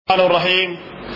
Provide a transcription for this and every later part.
الرحمن الرحيم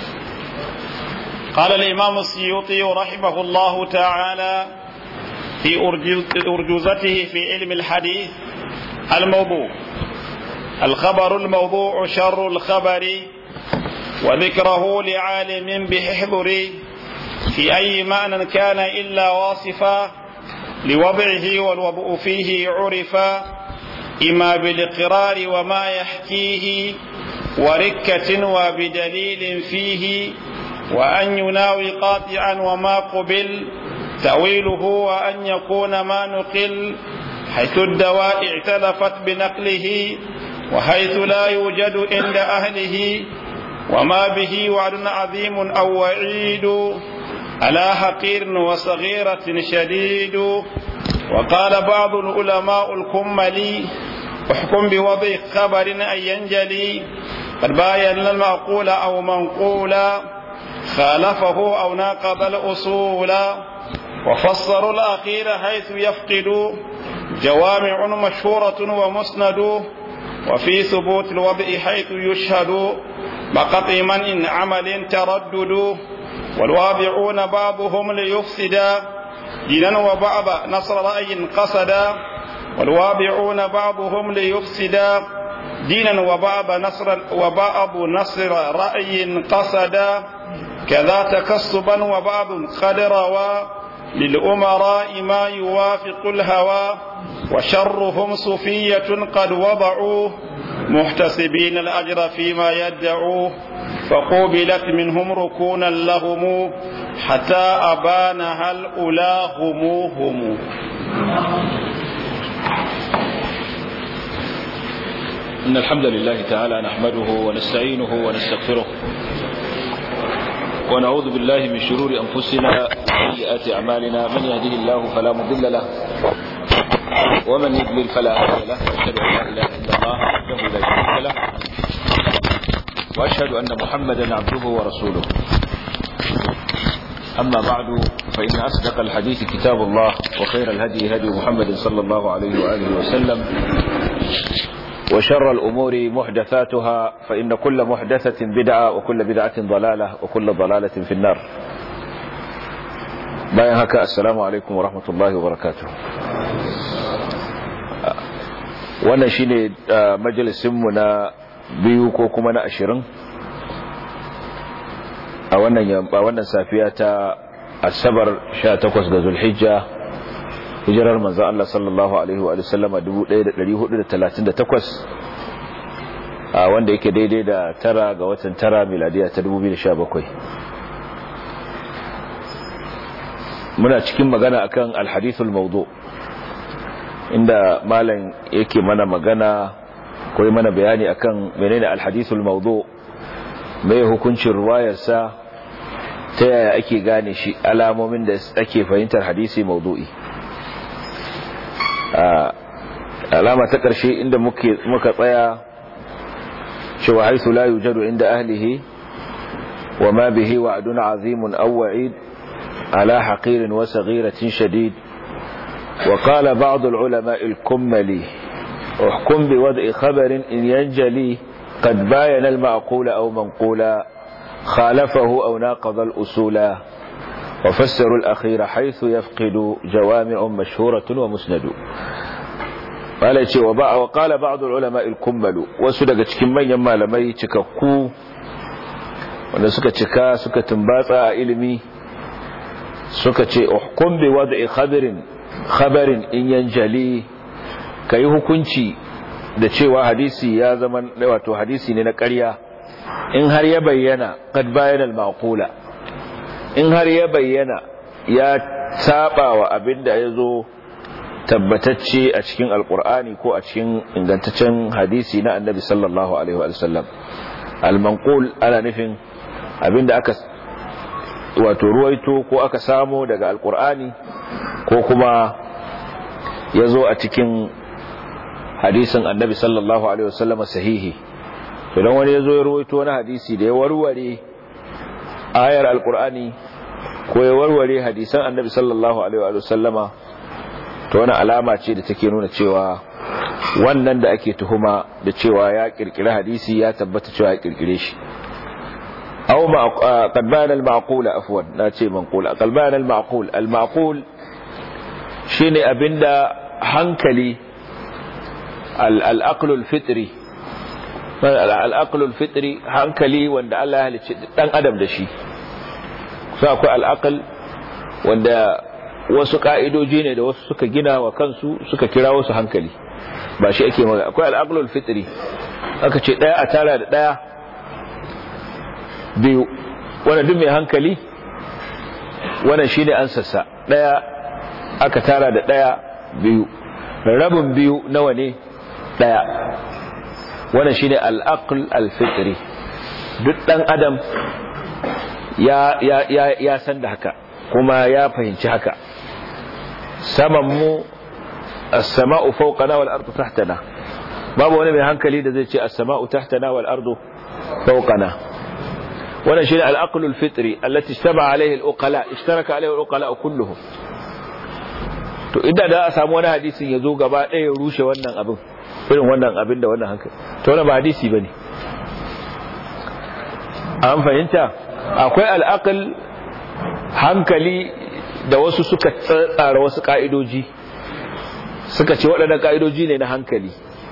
قال الإمام السيوطي رحمه الله تعالى في أرجوزته في علم الحديث الموضوع الخبر الموضوع شر الخبر وذكره لعالم بحضر في أي معنى كان إلا واصفا لوضعه والوضع فيه عرفا إما بالإقرار وما يحكيه وركة وبدليل فيه وأن يناوي قاطعا وما قبل تأويله وأن يكون ما نقل حيث الدواء اعتلفت بنقله وحيث لا يوجد عند أهله وما به وعد عظيم أو وعيد على حقير وصغيرة شديد وقال بعض العلماء الكملي احكم بوضع خبر أن ينجلي قد باين المعقول أو منقولا خالفه أو ناقض الأصول وفسروا الأخير حيث يفقد جوامع مشهورة ومسند وفي ثبوت الوضع حيث يشهد بقطع من عمل تردد والواضعون بعضهم ليفسدا دينا وبعض نصر رأي قصدا والواضعون بعضهم ليفسدا دينا وبعض نصر وبعض نصر رأي قصدا كذا تكسبا وبعض قد روى للأمراء ما يوافق الهوى وشرهم صفية قد وضعوه محتسبين الأجر فيما يدعوه فقوبلت منهم ركونا لهم حتى أبانها الأولى هم هم إن الحمد لله تعالى نحمده ونستعينه ونستغفره ونعوذ بالله من شرور أنفسنا وسيئات أعمالنا من يهده الله فلا مضل له ومن يضلل فلا هادي له وأشهد أن لا إله إلا الله وحده لا شريك له وأشهد أن محمدا عبده ورسوله أما بعد فإن أصدق الحديث كتاب الله وخير الهدي هدي محمد صلى الله عليه وآله وسلم وشر الأمور محدثاتها فإن كل محدثة بدعة وكل بدعة ضلالة وكل ضلالة في النار باين هكا السلام عليكم ورحمة الله وبركاته wannan shine majalisinmu na biyu ko kuma na ashirin a wannan safiya ta asabar 18 ga zulhijja hijirar manzan Allah sallallahu Alaihi wa sallama 1438 a wanda yake daidai da tara ga watan tara miladiya ta 2017 muna cikin magana akan alhadithul maudu inda malam yake mana magana ko mana bayani akan menene alhadithul maudu mai hukuncin ruwayarsa ta yaya ake gane shi alamomin da ake fahimtar hadisi maudu'i alama ta ƙarshe inda muka tsaya cewa haisu la yujadu inda ahlihi wa ma bihi wa'dun azimun aw wa'id ala haqirin wa saghiratin shadid wa qala ba'd al-ulama al-kummali uhkum bi wad'i khabarin in yanjali qad bayana al-ma'qula aw manqula khalafahu aw naqada al-usula وفسروا الأخير حيث يفقد جوامع مشهورة ومسند قال يتي وقال بعض العلماء الكمل wasu daga cikin manyan malamai cikakku wanda suka cika suka tumbatsa a ilimi suka ce uhkum bi wad'i khabarin khabarin in yanjali kai hukunci da cewa hadisi ya zama wato hadisi ne na ƙarya in har ya bayyana qad bayyana al-maqula in har ya bayyana ya saba wa abin da ya zo tabbatacce a cikin alkur'ani ko a cikin ingantaccen hadisi na annabi sallallahu alaihi wa sallam almanqul ana nufin abin da aka wato ruwaito ko aka samo daga alkur'ani ko kuma ya zo a cikin hadisin annabi sallallahu alaihi wa sallam sahihi idan wani ya zo ya ruwaito wani hadisi da ya warware ayar alkur'ani ko ya warware hadisan annabi sallallahu alaihi wa sallama to wani alama ce da take nuna cewa wannan da ake tuhuma da cewa ya kirkire hadisi ya tabbata cewa ya kirkire shi أو قد بان المعقول عفوا لا شيء منقول قد بان المعقول المعقول شيني أبندا هنكلي الأقل الفطري الأقل الفطري هنكلي وند الله أهل دان أدم دشي فأكو الأقل وند wasu ka'idoji ne da wasu suka gina wa kansu suka kira wasu hankali ba shi ake magana akwai al'aqlul fitri aka ce daya a tara da daya biyu wanda duk mai hankali wannan shine ansarsa daya aka tara da daya biyu rabin biyu nawa ne daya wannan shine al-aql al-fitri duk dan adam ya ya ya, ya san da haka kuma ya fahimci haka saman mu as-sama'u fawqana wal ardu tahtana babu wani mai hankali da zai ce as-sama'u tahtana wal ardu fawqana wannan shine al-aql al-fitri allati ishtaba alayhi al-uqala ishtaraka alayhi al-uqala kulluhum to idan da a samu wani hadisin yazo gaba ɗaya ya rushe wannan abin irin wannan abin da wannan hankali to wannan ba hadisi bane an fahimta akwai al-aql hankali da wasu suka tsara wasu ka'idoji suka ce waɗannan ka'idoji ne na hankali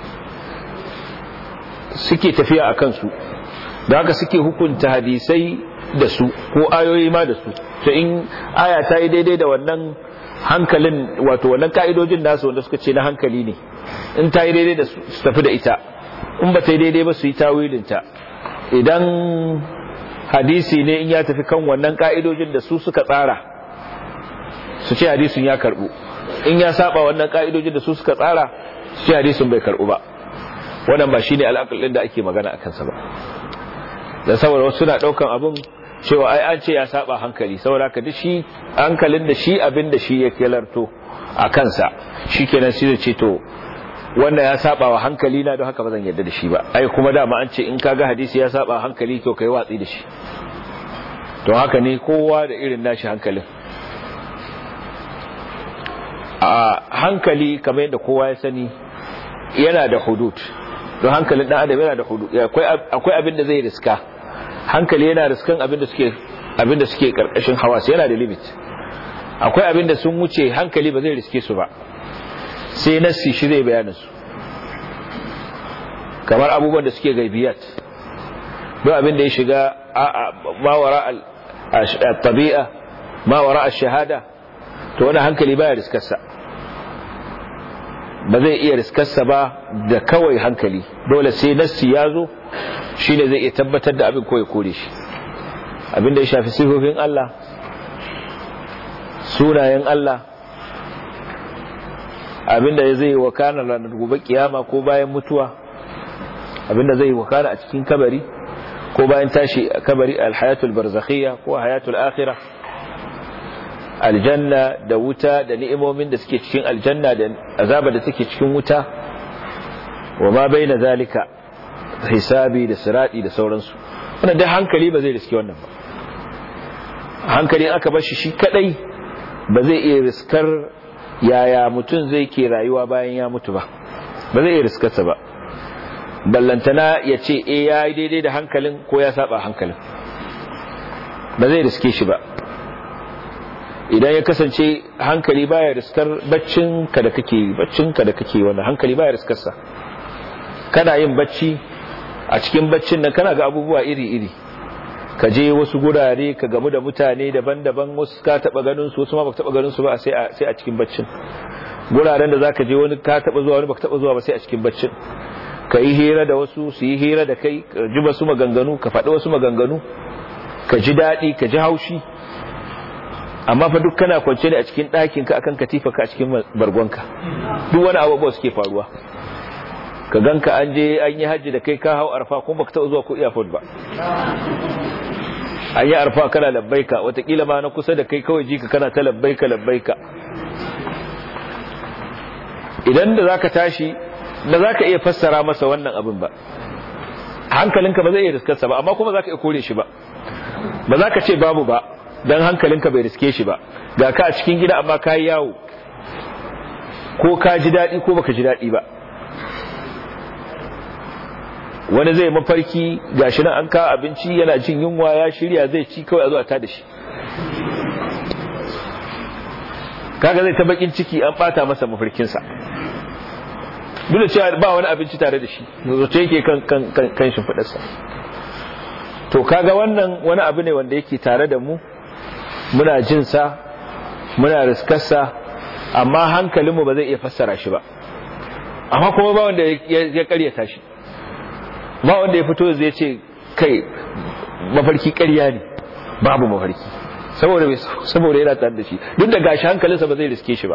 suke tafiya a kansu da haka suke hukunta hadisai da su ko ayoyi ma da su to in aya ta yi daidai da wannan hankalin wato wannan ka'idojin nasu wanda suka ce na hankali ne in ta yi daidai da su tafi da ita in ba ta yi daidai ba su yi tawilinta idan hadisi ne in ya tafi kan wannan ka'idojin da su suka tsara su ce hadisin ya karbu in ya saba wannan ka'idojin da su suka tsara su ce hadisin bai karbu ba wannan ba shine al'aqal da ake magana a kansa ba da saboda wasu suna daukan abun cewa ai an ce ya saba hankali saboda ka duk shi hankalin da shi abin da shi yake larto a kansa shikenan sai ce to wannan ya saba wa hankali na don haka ba zan yarda da shi ba ai kuma dama an ce in kaga hadisi ya saba hankali to kai watsi da shi to haka ne kowa da irin nashi hankalin a hankali kamar yadda kowa ya sani yana da hudud don hankalin dan adam yana da hudud akwai abin da zai riska hankali yana riskan abin da suke abin da suke karkashin hawas yana da limit akwai abin da sun wuce hankali ba zai riske su ba sai nassi shi zai bayanin su kamar abubuwan da suke gaibiyat don abin da ya shiga mawara al-tabi'a mawara al-shahada to wani hankali baya riskarsa ba zai iya riskarsa ba da kawai hankali dole sai nassi ya zo shi ne zai iya tabbatar da abin ko ya kore shi abin da ya shafi sifofin Allah sunayen Allah abin da zai wakana ranar gobe kiyama ko bayan mutuwa abin da zai wakana a cikin kabari ko bayan tashi a kabari alhayatul barzakhiyya ko hayatul akhirah aljanna da wuta da ni'imomin da suke cikin aljanna da azaba da take cikin wuta wa ma baina zalika hisabi da sirati da sauransu wannan dai hankali ba zai riske wannan ba hankali aka bar shi shi kadai ba zai iya riskar yaya mutum zai ke rayuwa bayan ya mutu ba ba zai iya riskarsa ba ballantana ya ce eh ya yi daidai da hankalin ko ya saba hankalin ba zai riske shi ba idan ya kasance hankali baya riskar baccin ka da kake baccin ka da kake wannan hankali baya riskar sa kana yin bacci a cikin baccin nan kana ga abubuwa iri-iri ka je wasu gurare ka gamu da mutane daban-daban wasu ka taba ganin su wasu ma baka taba ganin su ba sai a sai a cikin baccin guraren da zaka je wani ka taba zuwa wani baka taba zuwa ba sai a cikin baccin ka yi hira da wasu su yi hira da kai ka ji wasu maganganu ka faɗi wasu maganganu ka ji daɗi ka ji haushi amma fa duk kana kwance ne a cikin ɗakin ka akan katifa ka a cikin bargonka duk wani abubuwa suke faruwa ka ganka an je an yi hajji da kai ka hau arfa kuma baka taɓa zuwa ko iyafod ba an yi arfa kana labbaika watakila ma na kusa da kai kawai jika kana ta labbaika labbaika idan da zaka tashi da zaka iya fassara masa wannan abin ba hankalinka ba zai iya riskarsa ba amma kuma zaka iya kore shi ba ba za ka ce babu ba don hankalinka bai riske shi ba ga ka a cikin gida amma ka yi yawo ko ka ji daɗi ko baka ji daɗi ba wani zai mafarki gashi nan an kawo abinci yana jin yunwa ya shirya zai ci kawai a zo a tada shi kaga zai ta bakin ciki an bata masa mafarkinsa duk da cewa ba wani abinci tare da shi zoce yake kan kan kan, kan shimfidarsa to kaga wannan wani abu ne wanda yake tare da mu muna jin sa muna riskarsa amma hankalinmu ba zai iya fassara shi ba amma kuma ba wanda ya karyata shi ba wanda ya fito zai ce kai mafarki karya ne babu mafarki saboda saboda yana tare da shi duk da gashi hankalinsa ba zai riske shi ba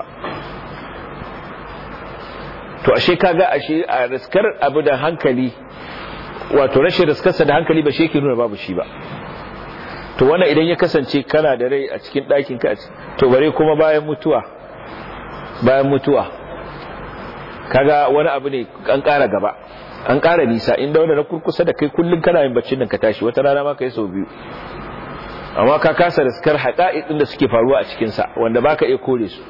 to ashe kaga ashe a riskar abu da hankali wato rashin riskarsa da hankali ba shi yake nuna babu shi ba to wannan idan ya kasance kana da rai a cikin ɗakin ka to bare kuma bayan mutuwa bayan mutuwa kaga wani abu ne an ƙara gaba an ƙara nisa inda wanda na kurkusa da kai kullum kana yin baccin nan ka tashi wata rana ma ka yi sau biyu amma ka kasa riskar haƙa'iƙin da suke faruwa a cikinsa wanda baka iya kore su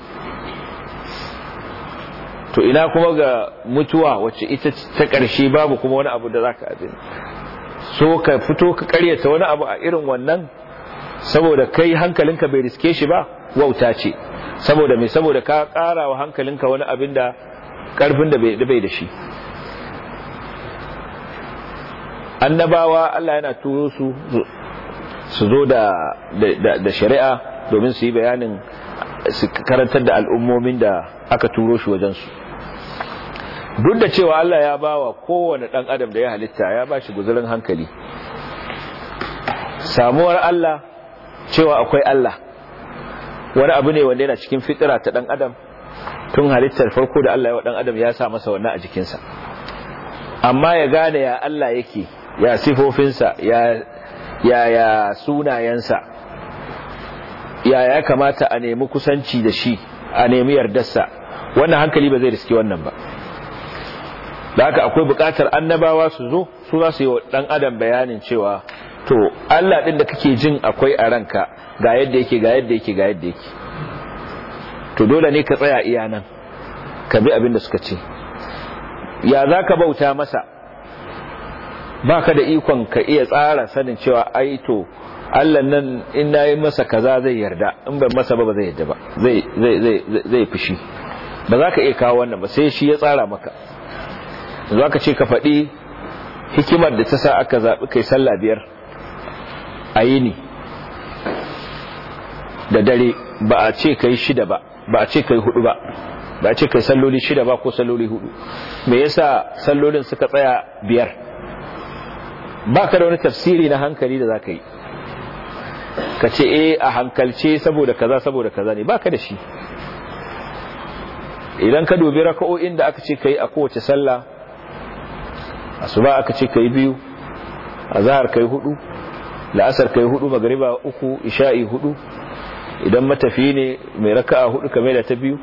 to ina kuma ga mutuwa wacce ita ta ƙarshe babu kuma wani abu da zaka abin so ka fito ka ƙaryata wani abu a irin wannan saboda kai hankalinka bai riske shi ba wauta ce saboda mai saboda ka ƙara wa hankalinka wani abin da ƙarfin da bai da shi annabawa Allah yana turo su su zo da da shari'a domin su yi bayanin su karantar da al'ummomin da aka turo shi wajensu duk da cewa Allah ya ba wa kowane ɗan adam da ya halitta ya ba shi guzurin hankali samuwar Allah cewa akwai Allah wani abu ne wanda yana cikin fitira ta ɗan adam tun halittar farko da Allah ya wa ɗan adam ya sa masa wannan a jikinsa amma ya gane ya Allah yake ya sifofinsa ya ya ya sunayensa ya ya kamata a nemi kusanci da shi a nemi yardarsa wannan hankali ba zai riski wannan ba da haka akwai bukatar annabawa su zo su za su yi wa dan adam bayanin cewa to Allah din da kake jin akwai a ranka ga yadda yake ga yadda yake ga yadda yake to dole ne ka tsaya iya nan ka bi abin da suka ce ya za ka bauta masa ba ka da ikon ka iya tsara sanin cewa ai to Allah nan in na yi masa kaza zai yarda in ban masa ba ba zai yarda ba zai zai zai zai fushi ba za ka iya kawo wannan ba sai shi ya tsara maka za ka ce ka faɗi hikimar da ta sa aka zaɓi kai sallah biyar a yini da dare ba a ce kai shida ba ba a ce kai hudu ba ba a ce kai salloli shida ba ko salloli hudu me yasa sallolin suka tsaya biyar ba ka da wani tafsiri na hankali da za ka yi ka ce eh a hankalce saboda kaza saboda kaza ne ba ka da shi idan ka dubi raka'o'in da aka ce ka yi a kowace sallah asuba aka ce ka yi biyu azhar ka yi hudu la'asar ka yi hudu magariba uku isha'i hudu idan matafi ne mai raka'a hudu kamar da ta biyu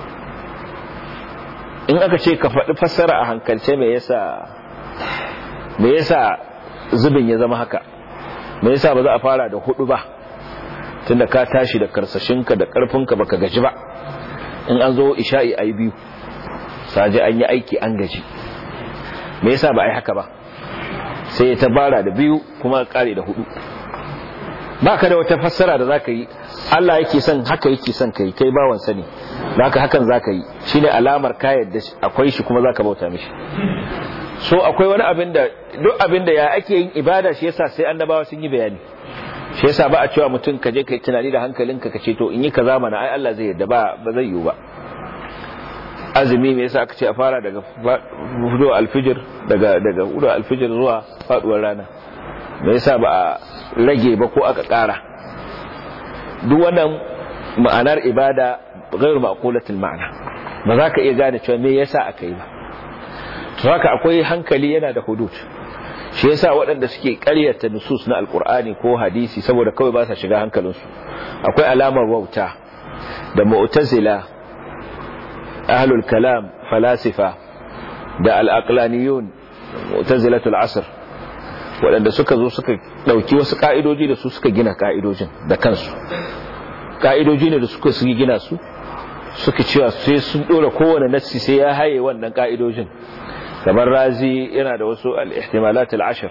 in aka ce ka faɗi fassara a hankalce me yasa me yasa zubin ya zama haka me yasa ba za a fara da hudu ba tunda ka tashi da karsashinka da karfinka baka gaji ba in an zo isha'i ayi biyu saje an yi aiki an gaji me yasa ba ai haka ba sai ta bara da biyu kuma kare da hudu baka da wata fassara da zaka yi Allah yake son haka yake son kai kai bawan sani haka hakan zaka yi shine alamar ka yadda akwai shi kuma zaka bauta mishi so akwai wani abin da duk abin da ya ake yin ibada shi yasa sai annabawa sun yi bayani shi yasa ba a cewa mutum ka je kai tunani da hankalinka ka ce to in yi kaza mana ai Allah zai yadda ba ba zai yiwu ba azumi me yasa aka ce a fara daga fudo alfijir daga daga fudo alfijir zuwa faduwar rana me yasa ba a rage ba ko aka kara duk wannan ma'anar ibada ghairu maqulatul ma'ana ba za ka iya gane cewa me yasa aka yi ba to haka akwai hankali yana da hudud shi yasa waɗanda suke ƙaryata nusus na alkur'ani ko hadisi saboda kawai ba sa shiga hankalinsu akwai alamar wauta da mu'tazila ahlul kalam falasifa da al-aqlaniyun mu'tazilatul asr waɗanda suka zo suka ɗauki wasu ka'idoji da su suka gina ka'idojin da kansu ka'idoji ne da suka su gina su suka cewa sai sun ɗora kowane nassi sai ya haye wannan ka'idojin kamar razi yana da wasu al-ihtimalat al-ashr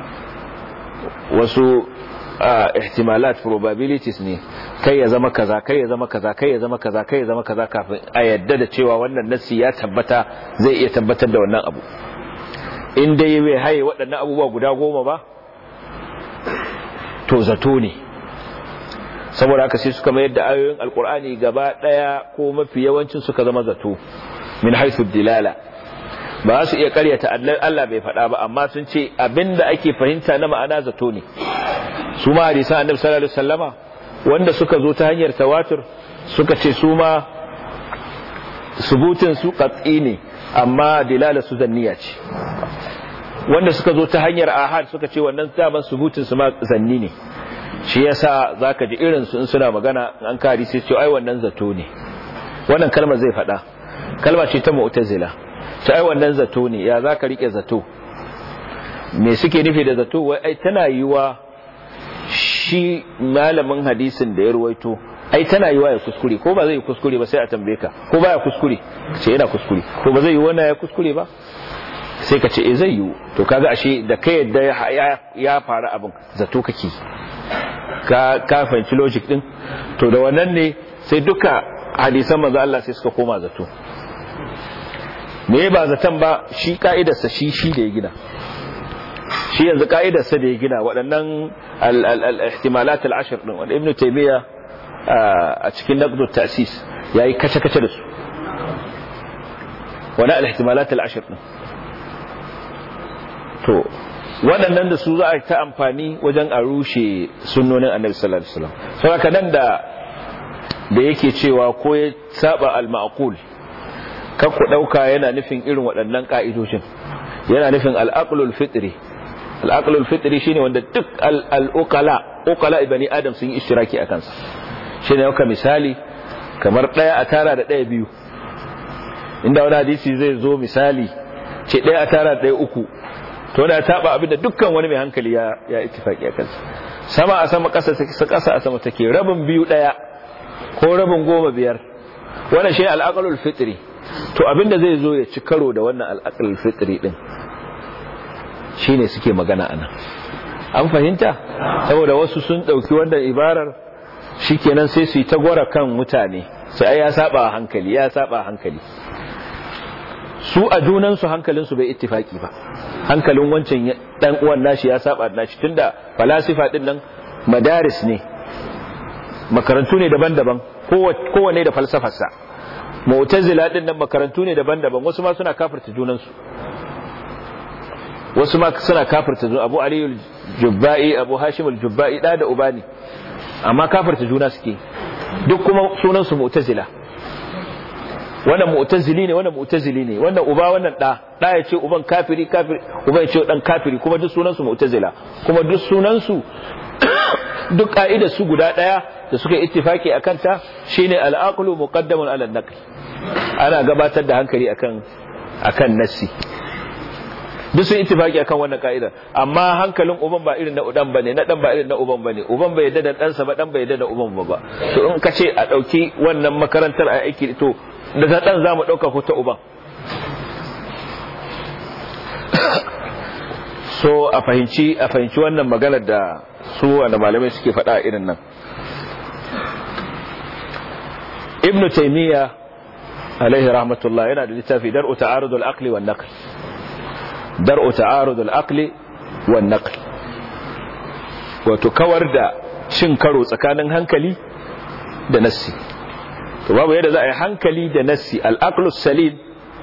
wasu ihtimalat probabilities ne kai ya zama kaza kai ya zama kaza kai ya zama kaza kai ya zama kaza kafin a yadda da cewa wannan nassi ya tabbata zai iya tabbatar da wannan abu in dai bai haye waɗannan abubuwa guda goma ba to zato ne saboda haka sai suka mayar da ayoyin alkur'ani gaba ɗaya ko mafi yawancin suka zama zato min haithu dilala ba su iya karyata Allah bai faɗa ba amma sun ce abinda ake fahimta na ma'ana zato ne su ma hadisan annabi sallallahu alaihi wasallama wanda suka zo ta hanyar tawatur suka ce su ma subutin su qat'i ne amma dilala su zanniya ce wanda suka zo ta hanyar ahad suka ce wannan daman subutin su ma zanni ne shi yasa zaka ji irin su in suna magana an kari sai ce ai wannan zato ne wannan kalmar zai faɗa kalma ce ta mu'tazila ta ai wannan zato ne ya zaka rike zato me suke nufi da zato wai ai tana yiwa shi malamin hadisin da ya ruwaito ai tana yiwa ya kuskure ko ba zai kuskure ba sai a tambaye ka ko baya kuskure ce yana kuskure ko ba zai yi wannan ya kuskure ba sai ka ce eh zai yi to kaga ashe da kai yadda ya faru abin zato kake ka ka fahimci logic din to da wannan ne sai duka hadisan manzo Allah sai suka koma zato me ba zaton ba shi ka'idarsa shi shi da ya gina shi yanzu ka'idarsa da ya gina waɗannan al-ihtimalat al-ashr din wanda ibnu taymiya a cikin naqdu ta'sis yayi kace kace da su wala al-ihtimalat al-ashr din to waɗannan da su za a ta amfani wajen a rushe sunnonin annabi sallallahu alaihi wasallam saboda nan da da yake cewa ko ya saba al-ma'qul kan ku dauka yana nufin irin waɗannan ka'idojin yana nufin al-aqlul fitri al-aqlul fitri shine wanda duk al-uqala uqala ibni adam sun yi ishtiraki akan sa shine yauka misali kamar daya a tara da daya biyu inda wani hadisi zai zo misali ce daya a tara da daya uku to da taba abin da dukkan wani mai hankali ya ya ittifaki akan sa sama a sama kasa kasa a sama take rabin biyu daya ko rabin goma biyar wannan shi al-aqlul fitri to abinda zai zo ya ci karo da wannan al-aqlul fitri din shine suke magana anan an fahimta saboda wasu sun dauki wannan ibarar shikenan sai su yi ta gwara kan mutane sai ya saba hankali ya saba hankali su a junan su hankalin su bai ittifaki ba hankalin wancan dan uwan nashi ya saba nashi tunda falasifa din nan madaris ne makarantu ne daban-daban kowanne da falsafarsa mu'tazila din nan makarantu ne daban-daban wasu ma suna kafirta junansu wasu ma suna kafirta juna Abu Ali al-Jubba'i Abu Hashim al-Jubba'i da da ubani amma kafirta juna suke duk kuma sunan su mu'tazila wannan mu'tazili ne wannan mu'tazili ne wannan uba wannan da da ya ce uban kafiri kafiri uban ya ce dan kafiri kuma duk sunan su mu'tazila kuma duk sunan su duk ka'idar su guda daya da suka ittifaki akan ta shine al-aqlu muqaddamun ala an-naql ana gabatar da hankali akan akan nassi duk sun ittifaki akan wannan ka'idar amma hankalin uban ba irin na udan bane na dan ba irin na uban bane uban bai yadda da dan sa ba dan bai yadda da uban ba to in ka ce a dauki wannan makarantar a aiki to daga dan zamu dauka ko ta uban so a fahimci a fahimci wannan maganar da su wanda malamai suke faɗa irin nan ibnu taymiya alaihi rahmatullah yana da littafi dar'u ta'arud al-aqli wan naql dar'u ta'arud al-aqli wan naql wato kawar da cin karo tsakanin hankali da nassi to babu yadda za a yi hankali da nassi al-aqlu salim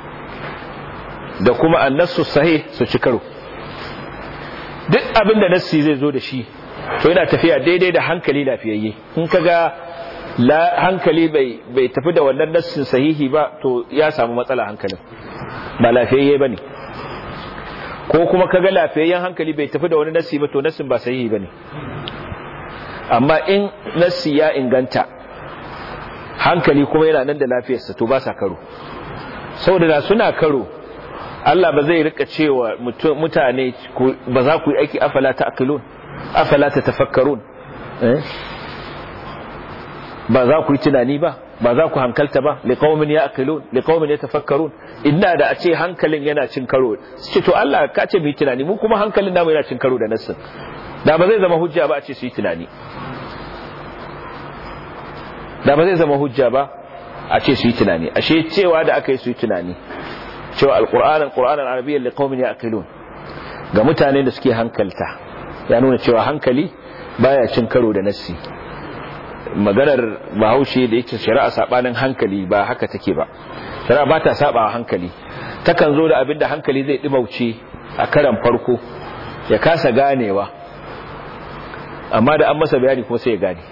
da kuma an-nassu sahih su ci karo duk abin da nassi zai zo da shi to yana tafiya daidai da hankali lafiyayye in kaga la hankali bai bai tafi da wannan nassin sahihi ba to ya samu matsala hankalin ba lafiyayye bane ko kuma kaga lafiyayyen hankali bai tafi da wani nassi ba to nassin ba sahihi bane amma in nassi ya inganta hankali kuma yana nan da lafiyarsa to ba sa karo saboda da suna karo Allah ba zai rika cewa mutane ba za ku yi aiki afala ta akilun afala ta tafakkarun ba za ku yi tunani ba ba za ku hankalta ba liqaumin ya'qilun liqaumin yatafakkarun inda da a ce hankalin yana cin karo ce to Allah ka ce mu tunani mu kuma hankalin namu yana cin karo da nassin da ba zai zama hujja ba a ce su yi tunani da ba zai zama hujja ba a ce su yi tunani ashe cewa da aka yi su yi tunani cewa alqur'an alqur'an arabiyyan liqaumin ya'qilun ga mutane da suke hankalta ya nuna cewa hankali baya cin karo da nassi maganar bahaushe da yake shari'a sabanin hankali ba haka take ba shari'a ba ta saba hankali takan zo da abin da hankali zai dimauce a karan farko ya kasa ganewa amma da an masa bayani kuma sai ya gane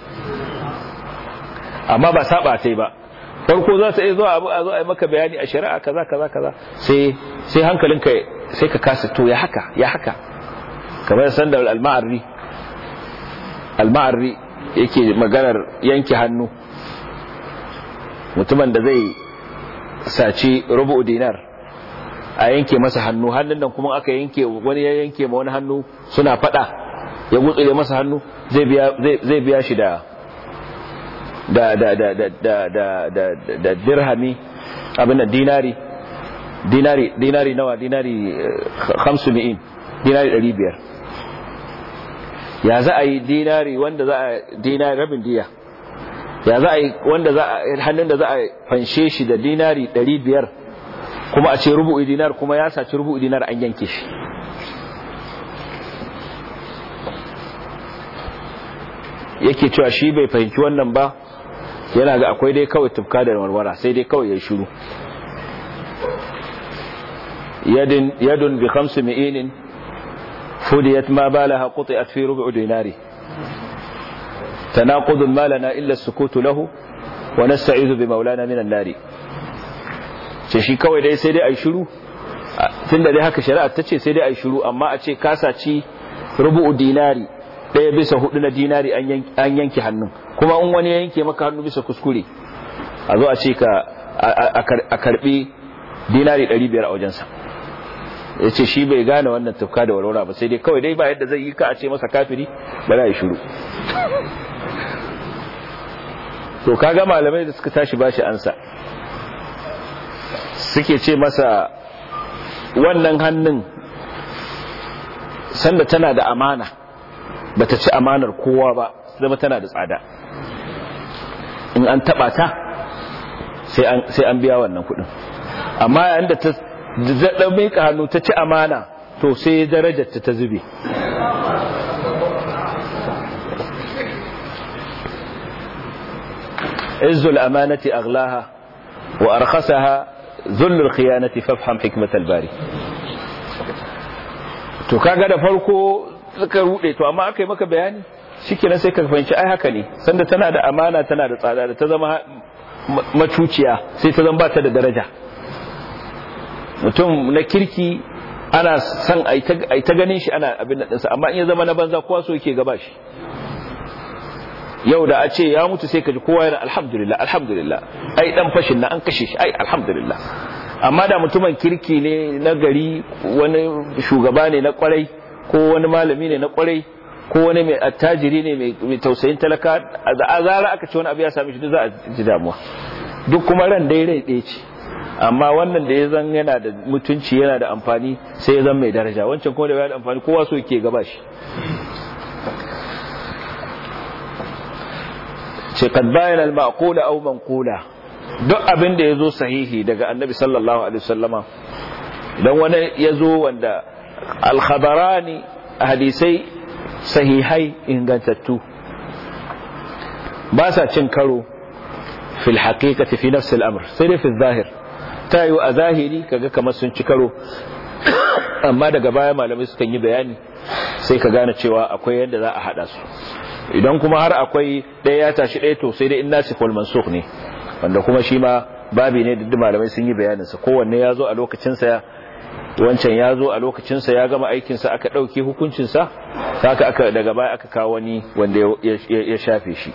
amma ba saba sai ba farko za ta iya zuwa abu a zo a yi maka bayani a shari'a kaza kaza kaza sai sai hankalinka sai ka kasa to ya haka ya haka kamar sandar al-ma'arri al-ma'arri yake maganar yanke hannu mutumin da zai saci rubu dinar a yanke masa hannu hannun nan kuma aka yanke wani ya yanke ma wani hannu suna fada ya gutsure masa hannu zai biya zai biya shi da da da da da da da da da dirhami abin da dinari dinari dinari nawa dinari 500 dinari 500 ya za a yi dinari wanda za a dinari rabin diya ya za a yi wanda za a hannun da za a fanshe shi da dinari 500 kuma a ce rubu'i dinar kuma ya saci rubu'i dinar an yanke shi yake cewa shi bai fahimci wannan ba yana ga akwai dai kawai tufka da warwara sai dai kawai ya shiru yadin yadun bi khamsi mi'inin fudiyat ma balaha quti'at fi rubu' dinari tanaqud ma lana illa as-sukut lahu wa nasta'idhu bi maulana min an-nari ce shi kawai dai sai dai ai shiru tunda dai haka shari'a ta ce sai dai ai shiru amma a ce kasaci rubu'u dinari ɗaya bisa hudu na dinari an yanke hannun kuma in wani ya yanke maka hannu bisa kuskure a zo a ce ka a karbi dinari 500 a wajensa ya ce shi bai gane wannan tufka da warwara ba sai dai kawai dai ba yadda zai yi ka a ce masa kafiri ba za a yi shuru to kaga malamai da suka tashi bashi ansa suke ce masa wannan hannun sanda tana da amana bata ci amanar kowa ba zama tana da tsada in an taba ta sai an biya wannan kudin amma yayin da ta zaɗa miƙa hannu ta ci amana to sai darajarta ta zube izzul amanati aghlaha wa arkhasaha zullul khiyanati fafham hikmatal bari to kaga da farko suka rude to amma aka yi maka bayani shikenan sai ka fahimci ai haka ne sanda tana da amana tana da tsada da ta zama macuciya sai ta zama ba ta da daraja mutum na kirki ana san ai ta ganin shi ana abin da amma in ya zama na banza kowa so yake gaba shi yau da a ce ya mutu sai ka ji kowa yana alhamdulillah alhamdulillah ai dan fashin na an kashe shi ai alhamdulillah amma da mutumin kirki ne na gari wani shugaba ne na kwarai ko wani malami ne na kwarai ko wani mai attajiri ne mai tausayin talaka a zara aka ce wani abu ya sami shi duk za a ji damuwa duk kuma ran dai rai ɗaya ce amma wannan da ya zan yana da mutunci yana da amfani sai ya zan mai daraja wancan kuma da ya da amfani kowa so yake gaba shi ce kad bayan al-maqula aw manqula duk abin da yazo sahihi daga annabi sallallahu alaihi wasallama idan wani yazo wanda al-khabarani hadisai sahihai ingantattu ba sa cin karo fil haqiqati fi nafsi al-amr sai dai fi zahir ta yi a zahiri kaga kamar sun ci karo amma daga baya malamai sukan yi bayani sai ka gane cewa akwai yadda za a hada su idan kuma har akwai ɗaya ya tashi ɗaya to sai dai in nasi kwal mansukh ne wanda kuma shi ma babi ne da malamai sun yi bayaninsa kowanne ya zo a lokacinsa wancan ya zo a lokacinsa ya gama aikinsa aka ɗauke hukuncinsa haka aka daga baya aka kawo wani wanda ya shafe shi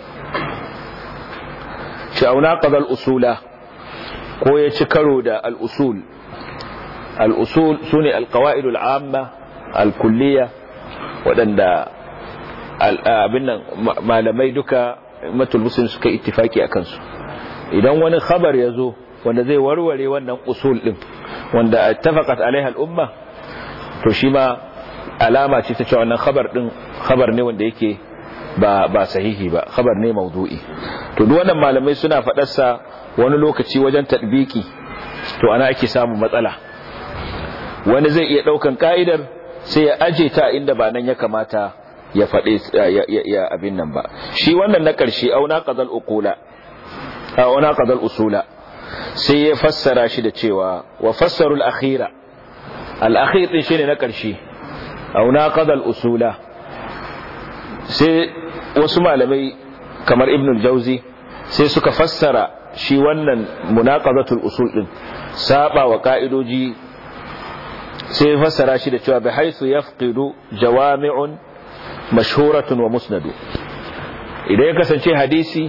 sha'una qadal usula ko ya ci karo da al-usul al-usul sune al-qawaid al-amma al-kulliyya waɗanda abin nan malamai duka matul muslim suka ittifaki a kansu idan wani khabar ya zo wanda zai warware wannan usul din wanda ittafaqat alaiha al-umma to shi ma alama ce ta cewa wannan khabar din khabar ne wanda yake ba ba sahihi ba khabar ne maudu'i to duk wannan malamai suna fadar sa wani lokaci wajen tadbiki to ana ake samu matsala wani zai iya daukan ka'idar sai ya aje ta inda ba nan ya kamata ya fade ya abin nan ba shi wannan na karshe auna qadal uqula auna qadal usula sai ya fassara shi da cewa wa fassarul akhira al-akhir din shine na karshe auna qadal usula sai wasu malamai kamar ibn al-jauzi sai suka fassara shi wannan munaqadatul usul din saba wa ka'idoji sai fassara shi da cewa bi haythu yafqidu jawami'un mashhuratun wa musnadu idan ya kasance hadisi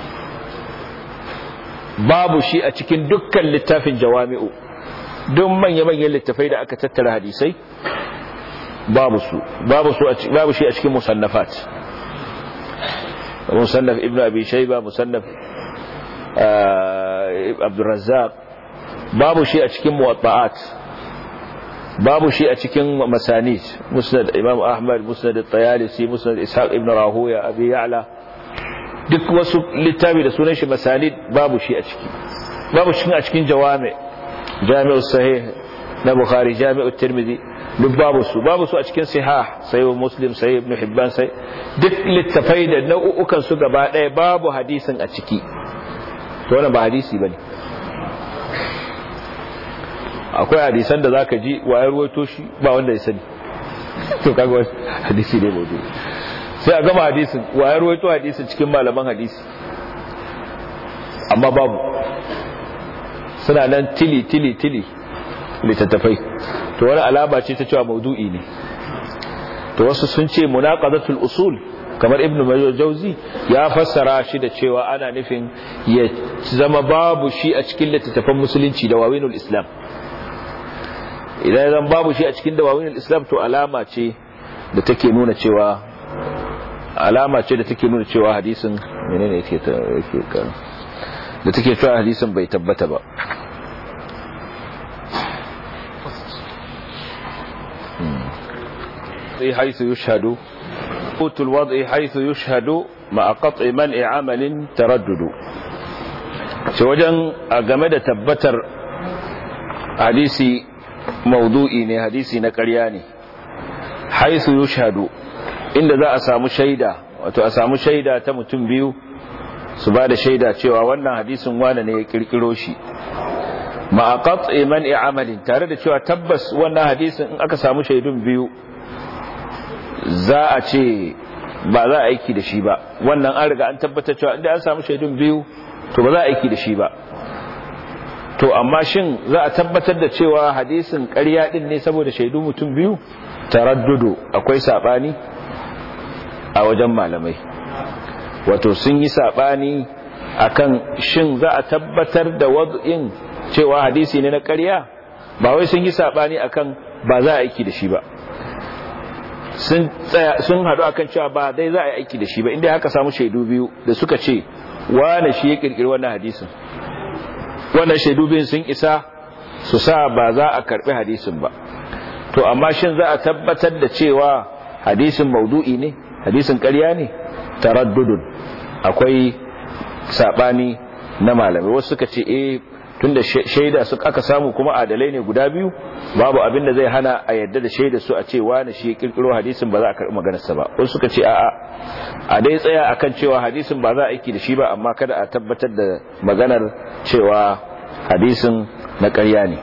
babu shi a cikin dukkan littafin jawami'u duk manya-manyan littafai da aka tattara hadisai babu su babu su babu shi a cikin musannafat musannaf ibnu abi shayba musannaf abdur razzaq babu shi a cikin muwatta'at babu shi a cikin masanid musnad imam ahmad musnad at-tayalisi musnad ishaq ibn rahuya abi ya'la duk wasu littafi da sunan shi masanid babu shi a ciki babu shi a cikin jawami jami'us sahih na bukhari jami'ut tirmidhi duk babu su babu su a cikin sihah sai muslim sai ibn hibban sai duk littafai da nau'ukan su gaba ɗaya babu hadisin a ciki to wannan ba hadisi bane akwai hadisan da zaka ji wayar ruwaito shi ba wanda ya sani to kaga hadisi ne maudu sai a gama hadisin wayar ruwaito hadisin cikin malaman hadisi amma babu suna nan tili tili tili littattafai to wani alama ce ta cewa maudu'i ne to wasu sun ce munaqadatul usul kamar ibnu majawzi ya fassara shi da cewa ana nufin ya zama babu shi a cikin littattafan musulunci da wawinul islam idan zan babu shi a cikin dawawinul islam to alama ce da take nuna cewa alama ce da take nuna cewa hadisin menene yake ta yake kan da take cewa hadisin bai tabbata ba حيث يشهد قوت الوضع حيث يشهد مع قطع منع عمل تردد wajen a game da tabbatar hadisi maudu'i ne hadisi na ƙarya ne haisu yushhadu inda za a samu shaida wato a samu shaida ta mutum biyu su ba da shaida cewa wannan hadisin wane ne ya kirkiro shi ma qat'i man'i amalin tare da cewa tabbas wannan hadisin in aka samu shaidun biyu za a ce ba za a aiki da shi ba wannan an riga an tabbatar cewa inda an samu shaidun biyu to ba za a aiki da shi ba to amma shin za a tabbatar da cewa hadisin ƙarya din ne saboda shaidu mutum biyu taraddudu akwai sabani a wajen malamai wato sun yi sabani akan shin za a tabbatar da wad'in cewa hadisi ne na ƙarya ba wai sun yi sabani akan ba za a aiki da shi ba sun tsaya sun hadu akan cewa ba dai za a yi aiki da shi ba inda haka samu shaidu biyu da suka ce wane shi ya kirkiri wannan hadisin wannan shaidu biyun sun isa su sa ba za a karbi hadisin ba to amma shin za a tabbatar da cewa hadisin maudu'i ne hadisin ƙarya ne taraddudun akwai sabani na malamai wasu suka ce eh tunda shaida su aka samu kuma adalai ne guda biyu babu abin da zai hana a yadda da shaida su a ce wani shi kirkiro hadisin ba za a karɓi maganarsa ba wasu suka ce a'a a dai tsaya akan cewa hadisin ba za a aiki da shi ba amma kada a tabbatar da maganar cewa hadisin na ƙarya ne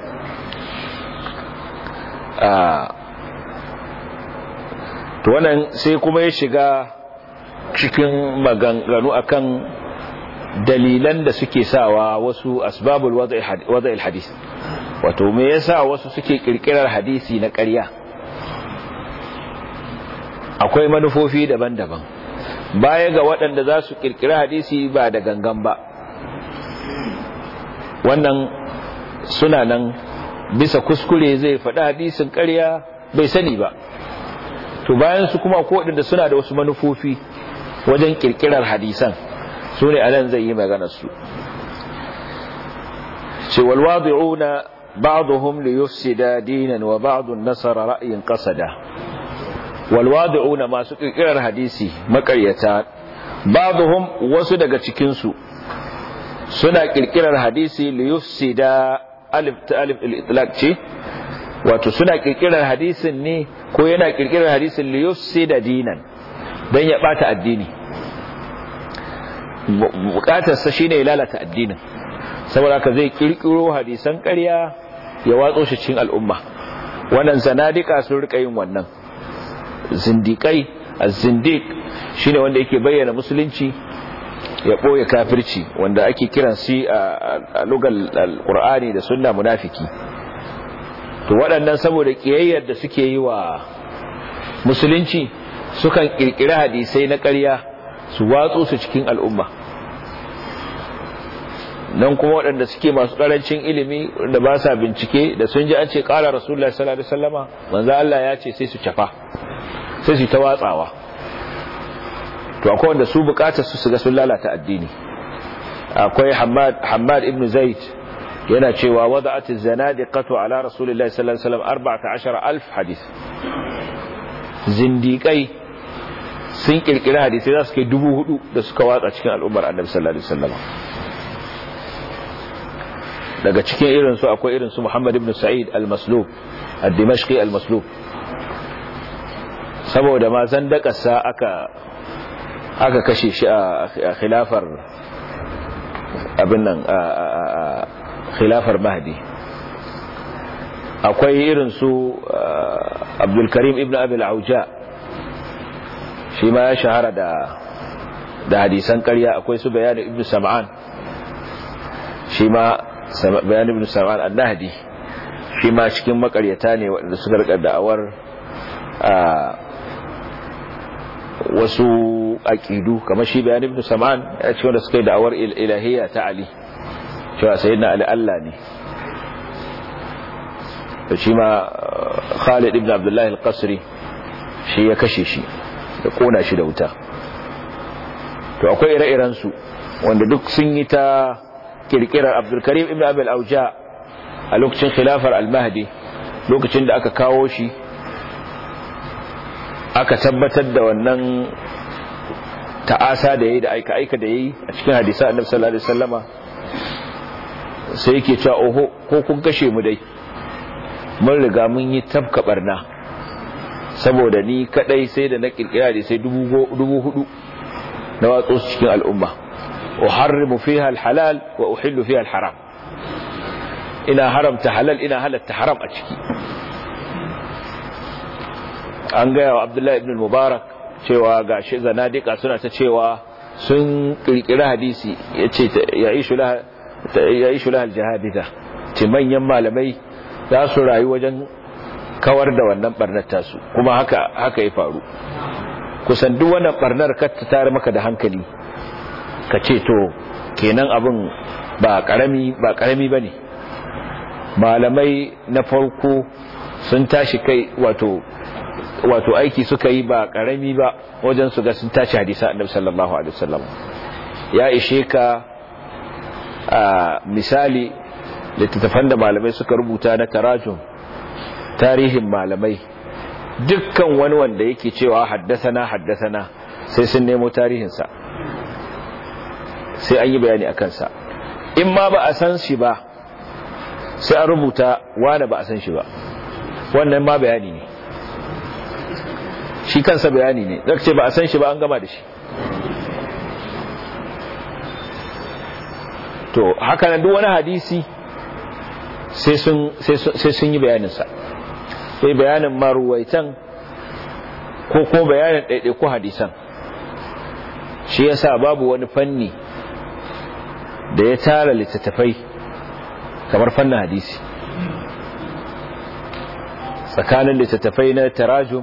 to wannan sai kuma ya shiga cikin maganganu akan dalilan da suke sawa wasu asbabul wada'il hadis wato me yasa wasu suke kirkirar hadisi na ƙarya akwai manufofi daban-daban baya ga waɗanda za su kirkira hadisi ba da gangan ba wannan suna nan bisa kuskure zai faɗi hadisin ƙarya bai sani ba to bayan su kuma ko waɗanda suna da wasu manufofi wajen kirkirar hadisan su ne anan zai yi maganar su ce walwadi'una ba'dhum li yufsida dinan wa ba'dun nasara ra'yin qasada walwadi'una masu kirkirar hadisi makaryata ba'dhum wasu daga cikin su suna kirkirar hadisi li yufsida alif ta alif al-itlaq ce wato suna kirkirar hadisin ne ko yana kirkirar hadisin li yufsida dinan dan ya bata addini bukatarsa shine ya lalata addinin saboda ka zai kirkiro hadisan ƙarya ya watso shi cikin al'umma wannan zanadika sun rika yin wannan zindikai az-zindiq shine wanda yake bayyana musulunci ya boye kafirci wanda ake kiran shi a lugal alqur'ani da sunna munafiki to waɗannan saboda kiyayyar da suke yi wa musulunci sukan kirkiri hadisai na ƙarya su watso su cikin al'umma nan kuma waɗanda suke masu ƙarancin ilimi da ba sa bincike da sun ji an ce ƙara rasulullah sallallahu alaihi wasallama manzo Allah ya ce sai su cafa sai su ta watsawa to akwai wanda su bukatar su su ga sun lalata addini akwai Hammad Hammad ibn Zaid yana cewa wada'at az-zanadiqatu ala rasulillahi sallallahu alaihi wasallam 14000 hadith zindiqai sun kirkira hadisi za su kai dubu hudu da suka watsa cikin al'ummar annabi sallallahu alaihi wasallam daga cikin irin su akwai irin su Muhammad ibn Sa'id al-Maslub ad-Dimashqi al-Maslub saboda ma zandakarsa aka aka kashe shi a khilafar abin nan a khilafar Mahdi akwai irin su Abdul Karim ibn Abi al-Auja shi ma ya shahara da da hadisan ƙarya akwai su bayanin ibn Sam'an shi ma bayan ibn Sam'an al-Nahdi shi ma cikin makaryata ne waɗanda suka rika da'awar wasu aqidu kamar shi bayan ibn Sam'an ya ce wanda suka yi da'awar ilahiyya ta Ali cewa sayyidina Ali Allah ne da shi ma Khalid ibn Abdullah al-Qasri shi ya kashe shi da kona shi da wuta to akwai ire-iren su wanda duk sun yi ta kirkirar abdulkarim ibn abil auja a lokacin khilafar al-mahdi lokacin da aka kawo shi aka tabbatar da wannan ta'asa da yayi da aika-aika da yayi a cikin hadisa annabi sallallahu alaihi wasallama sai yake cewa oho ko kun kashe mu dai mun riga mun yi tabka barna saboda ni kadai sai da na kirkira da sai dubu hudu na watsu cikin al'umma أحرم فيها الحلال وأحل فيها الحرام إنا حرمت حلال إنا هلت حرام أشكي an gaya wa abdullahi ibn mubarak cewa ga shi zanadika suna ta cewa sun kirkiri hadisi ya ce ya yi shulahar jihadita ce manyan malamai za su rayu wajen kawar da wannan barnar tasu kuma haka haka ya faru kusan duk wannan barnar ka ta tare maka da hankali ka ce to kenan abin ba karami ba karami bane malamai na farko sun tashi kai wato wato aiki suka yi ba karami ba wajen su ga sun tashi hadisa annabi sallallahu alaihi wasallam ya ishe ka a misali littattafan da malamai suka rubuta na tarajum tarihin malamai dukkan wani wanda yake cewa haddasana haddasana sai sun nemo tarihinsa sai an yi bayani a kansa in ma ba a san shi ba sai an rubuta wane ba a san shi ba wannan ma bayani ne shi kansa bayani ne zaka ce ba a san shi ba an gama da shi to haka nan duk wani hadisi sai sun yi bayaninsa sai bayanin maruwaitan ko ko bayanin ɗaiɗaiku hadisan shi yasa babu wani fanni da ya tara littattafai kamar fannin hadisi tsakanin littattafai na tarajum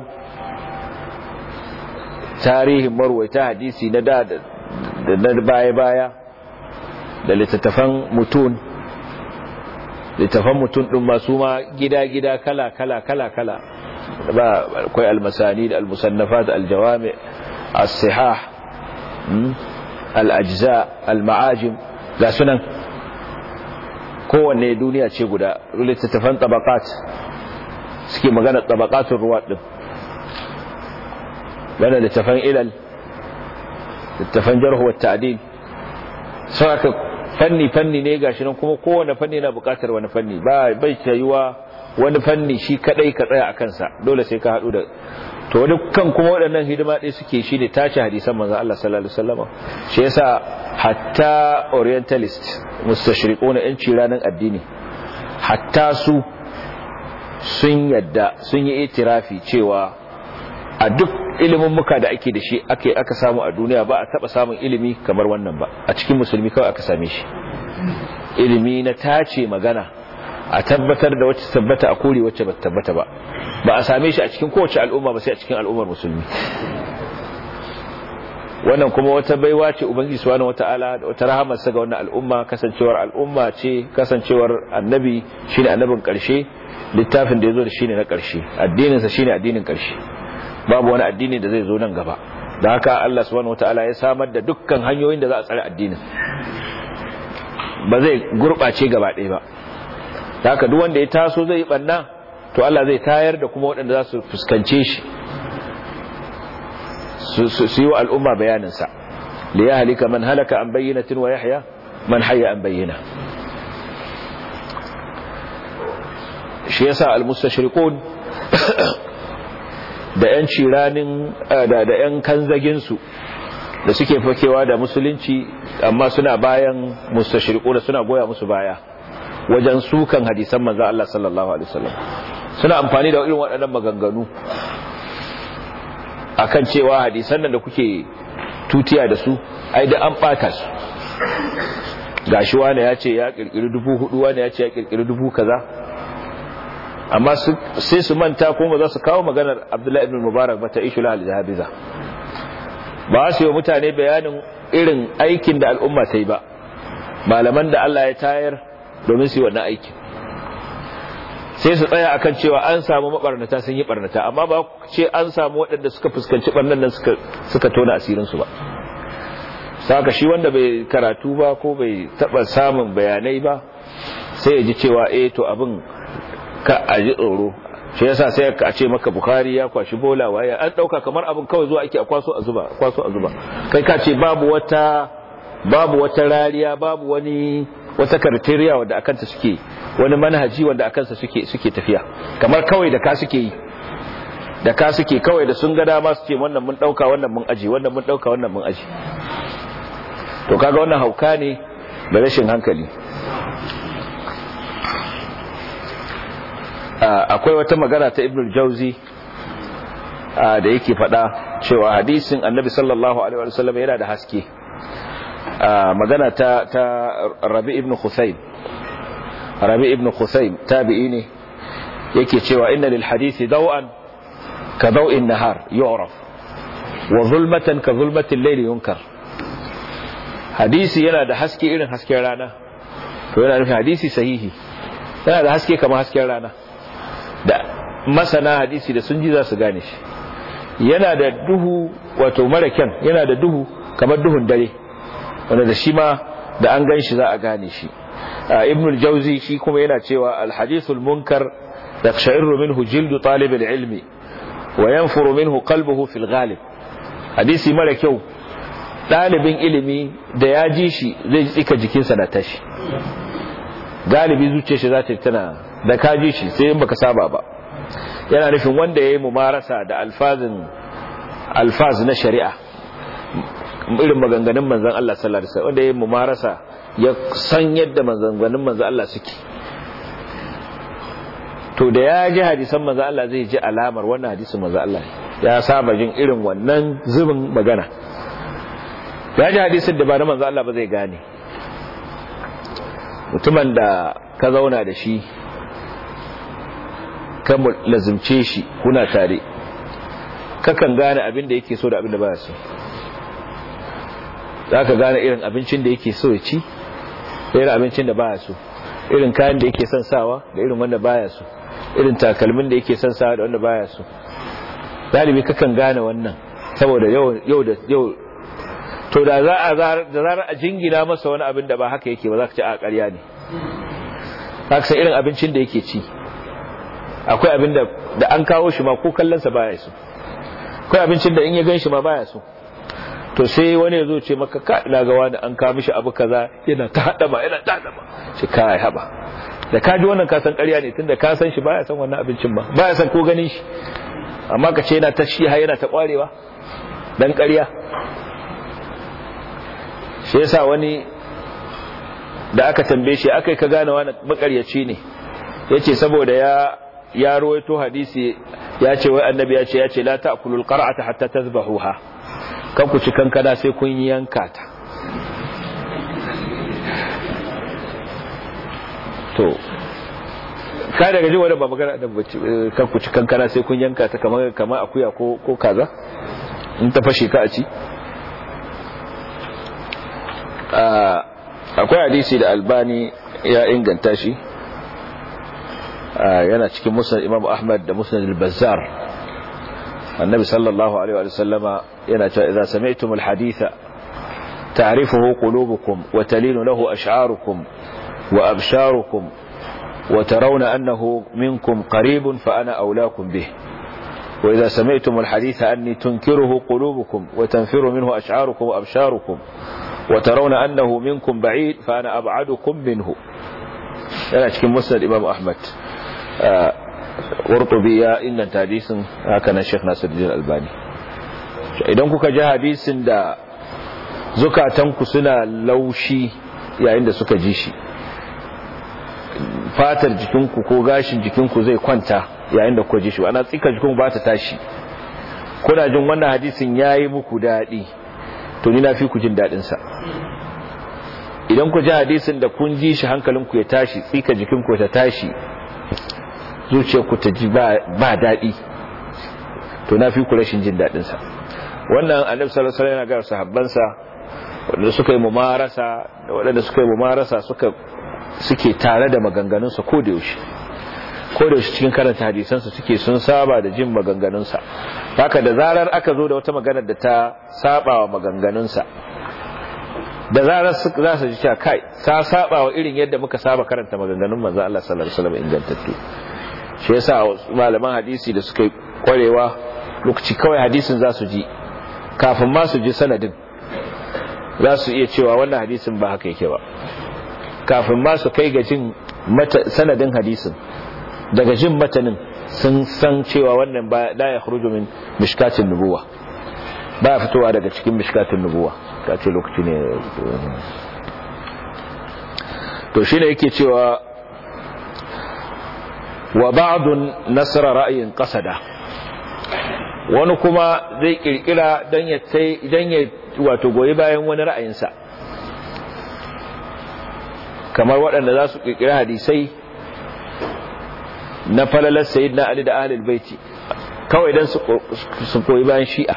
tarihin marwaita hadisi na da da na baya-baya da littattafan mutun littattafan mutun ɗin masu ma gida-gida kala-kala kala-kala ba akwai almasani da almusannafat aljawami as-sihah al-ajza al-ma'ajim ga sunan kowanne duniya ce guda littattafan tabakat suke magana tabakatun ruwa din wanda littattafan ilal littattafan jarhu wa ta'dil sai aka fanni fanni ne gashi nan kuma kowanne fanni na bukatar wani fanni ba bai tayuwa wani fanni shi kadai ka tsaya a kansa dole sai ka hadu da to wani kan kuma waɗannan hidima ɗaya suke shi ne tace hadisan manzon Allah sallallahu alaihi wasallam shi yasa hatta orientalist mustashriquna yan ciranan addini hatta su sun yadda sun yi itirafi cewa a duk ilimin muka da ake da shi ake aka samu a duniya ba a taba samun ilimi kamar wannan ba a cikin musulmi kawai aka same shi ilimi na tace magana a tabbatar da wacce tabbata a kore wacce ba tabbata ba ba a same shi a cikin kowace al'umma ba sai a cikin al'ummar musulmi wannan kuma wata baiwa ce ubangiji subhanahu wataala da wata rahamar sa ga wannan al'umma kasancewar al'umma ce kasancewar annabi shine annabin karshe littafin da yazo da shine na karshe addinin sa shine addinin karshe babu wani addini da zai zo nan gaba da haka Allah subhanahu wataala ya samar da dukkan hanyoyin da za a tsare addinin ba zai gurbace gaba ɗaya ba da haka duk wanda ya taso zai yi banna to Allah zai tayar da kuma waɗanda za su fuskance shi su yi wa al'umma bayaninsa li ya halika man halaka an bayyanatin wa yahya man hayya an bayyana shi yasa al-mustashriqun da yan ciranin da da yan kanzaginsu da suke fakewa da musulunci amma suna bayan mustashriquna suna goya musu baya wajen sukan hadisan manzo Allah sallallahu alaihi wasallam suna amfani da irin waɗannan maganganu akan cewa hadisan nan da kuke tutiya da su ai da an bata su gashi wani ya ce ya kirkiri dubu hudu wani ya ce ya kirkiri dubu kaza amma sai su manta kuma za su kawo maganar abdullahi ibn mubarak ba ta ishu lahal jahabiza ba su yi mutane bayanin irin aikin da al'umma ta yi ba malaman da Allah ya tayar domin su yi wannan aikin sai su tsaya akan cewa an samu mabarnata sun yi barnata amma ba ce an samu waɗanda suka fuskanci barnan nan suka suka tona asirinsu ba saka shi wanda bai karatu ba ko bai taba samun bayanai ba sai ya ji cewa eh to abin ka aji tsoro shi yasa sai ka ce maka bukhari ya kwashi bola waya an dauka kamar abin kawai zuwa ake a kwaso a zuba kwaso a zuba kai ka ce babu wata babu wata rariya babu wani wata criteria wanda akanta suke wani manhaji wanda akansa suke suke tafiya kamar kawai da ka suke yi da ka suke kawai da sun ga dama su ce wannan mun dauka wannan mun aji wannan mun dauka wannan mun aji to kaga wannan hauka ne da rashin hankali akwai wata magana ta ibnul jauzi da yake fada cewa hadisin annabi sallallahu alaihi wasallam yana da haske magana ta ta rabi ibn khusayn rabi ibn khusayn tabi'i ne yake cewa inna lil hadisi daw'an ka daw'in nahar yu'raf wa zulmatan ka zulmati al-layl yunkar hadisi yana da haske irin hasken rana to yana nufin hadisi sahihi yana da haske kamar hasken rana da masana hadisi da sun ji za su gane shi yana da duhu wato mara kyan yana da duhu kamar duhun dare wanda da shi ma da an gan shi za a gane shi ibn al-jawzi shi kuma yana cewa al-hadithul munkar yaqsha'irru minhu jildu talib al-ilmi wa yanfuru minhu qalbuhu fil ghalib hadisi mara kyau dalibin ilimi da ya ji shi zai tsika jikinsa na tashi galibi zuciyar shi za ta tana da ka ji shi sai in baka saba ba yana nufin wanda yayi mumarasa da alfazin alfaz na shari'a irin maganganun manzon Allah sallallahu alaihi wasallam wanda yayi mumarasa ya san yadda maganganun manzon Allah suke to da ya ji hadisan manzon Allah zai ji alamar wannan hadisin manzon Allah ya saba jin irin wannan zubin magana ya ji hadisin da ba na manzon Allah ba zai gane mutumin da ka zauna da shi ka lazimce shi kuna tare kakan gane abin da yake so da abin da baya so za ka gane irin abincin da yake so ya ci da irin abincin da baya so irin kayan da yake son sawa da irin wanda baya so irin takalmin da yake son sawa da wanda baya so galibi kakan gane wannan saboda yau da yau to da za a da zarar a jingina masa wani abin da ba haka yake ba za ka ci a ƙarya ne haka sai irin abincin da yake ci akwai abin da da an kawo shi ma ko kallonsa baya so akwai abincin da in ya gan shi ma baya so to sai wani ya zo ce maka ka ina ga wani an kawo mishi abu kaza yana ta hada ma yana ta hada ma shi kai haba da ka ji wannan ka san ƙarya ne tunda ka san shi baya san wannan abincin ba baya san ko ganin shi amma ka ce yana ta shi yana ta kwarewa dan ƙarya shi yasa wani da aka tambaye shi akai ka gane wani makaryaci ne yace saboda ya ya ruwaito hadisi ya ce wai annabi ya ce ya ce la ta'kulul qar'ata hatta tazbahuha kan ku ci kankana sai kun yanka ta to ka daga ji wani ba magana da bace kan ku ci kankana sai kun yanka ta kamar kamar akuya ko ko kaza in ta fashe ka a ci akwai hadisi da albani ya inganta shi yana cikin musnad imam ahmad da musnad al-bazzar annabi sallallahu alaihi wa sallama yana cewa idza sami'tum al-haditha ta'rifuhu qulubukum wa talinu lahu ash'arukum wa absharukum wa tarawna annahu minkum qaribun fa ana awlaakum bih وإذا سمعتم الحديث أني تنكره قلوبكم وتنفر منه أشعاركم وأبشاركم وترون أنه منكم بعيد فأنا أبعدكم منه yana cikin musnad imam ahmad qurtubi ya inganta hadisin haka nan sheikh nasiruddin albani idan kuka ji hadisin da zukatanku suna laushi yayin da suka ji shi fatar jikinku ko gashin jikinku zai kwanta yayin da kuka ji shi ana tsika jikinku ba ta tashi kuna jin wannan hadisin yayi muku dadi to ni na fi ku jin dadin sa idan ku ji hadisin da kun ji shi hankalinku ya tashi tsika jikinku ta tashi zuciyarku ta ji ba daɗi to na fi ku rashin jin daɗinsa wannan annabi sallallahu alaihi wasallam yana ga sahabbansa wanda suka yi mumarasa da waɗanda suka yi mumarasa suka suke tare da maganganunsa ko da yaushe ko da yaushe cikin karanta hadisansa suke sun saba da jin maganganunsa haka da zarar aka zo da wata maganar da ta saba wa maganganunsa da zarar za su ji cewa kai ta saba wa irin yadda muka saba karanta maganganun manzo Allah sallallahu alaihi wasallam ingantattu shi yasa malaman hadisi da suka kwarewa lokaci kawai hadisin za su ji kafin ma su ji sanadin za su iya cewa wannan hadisin ba haka yake ba kafin ma su kai ga jin sanadin hadisin daga jin matanin sun san cewa wannan ba la ya min mishkatin nubuwa ba fitowa daga cikin mishkatin nubuwa ka ce lokaci ne to shi ne yake cewa wa ba'dun nasara ra'ayin qasada wani kuma zai kirkira dan ya sai dan ya wato goyi bayan wani ra'ayinsa kamar waɗanda za su kirkira hadisai na falalar sayyidina ali da ahlul baiti kawai dan su koyi bayan shi'a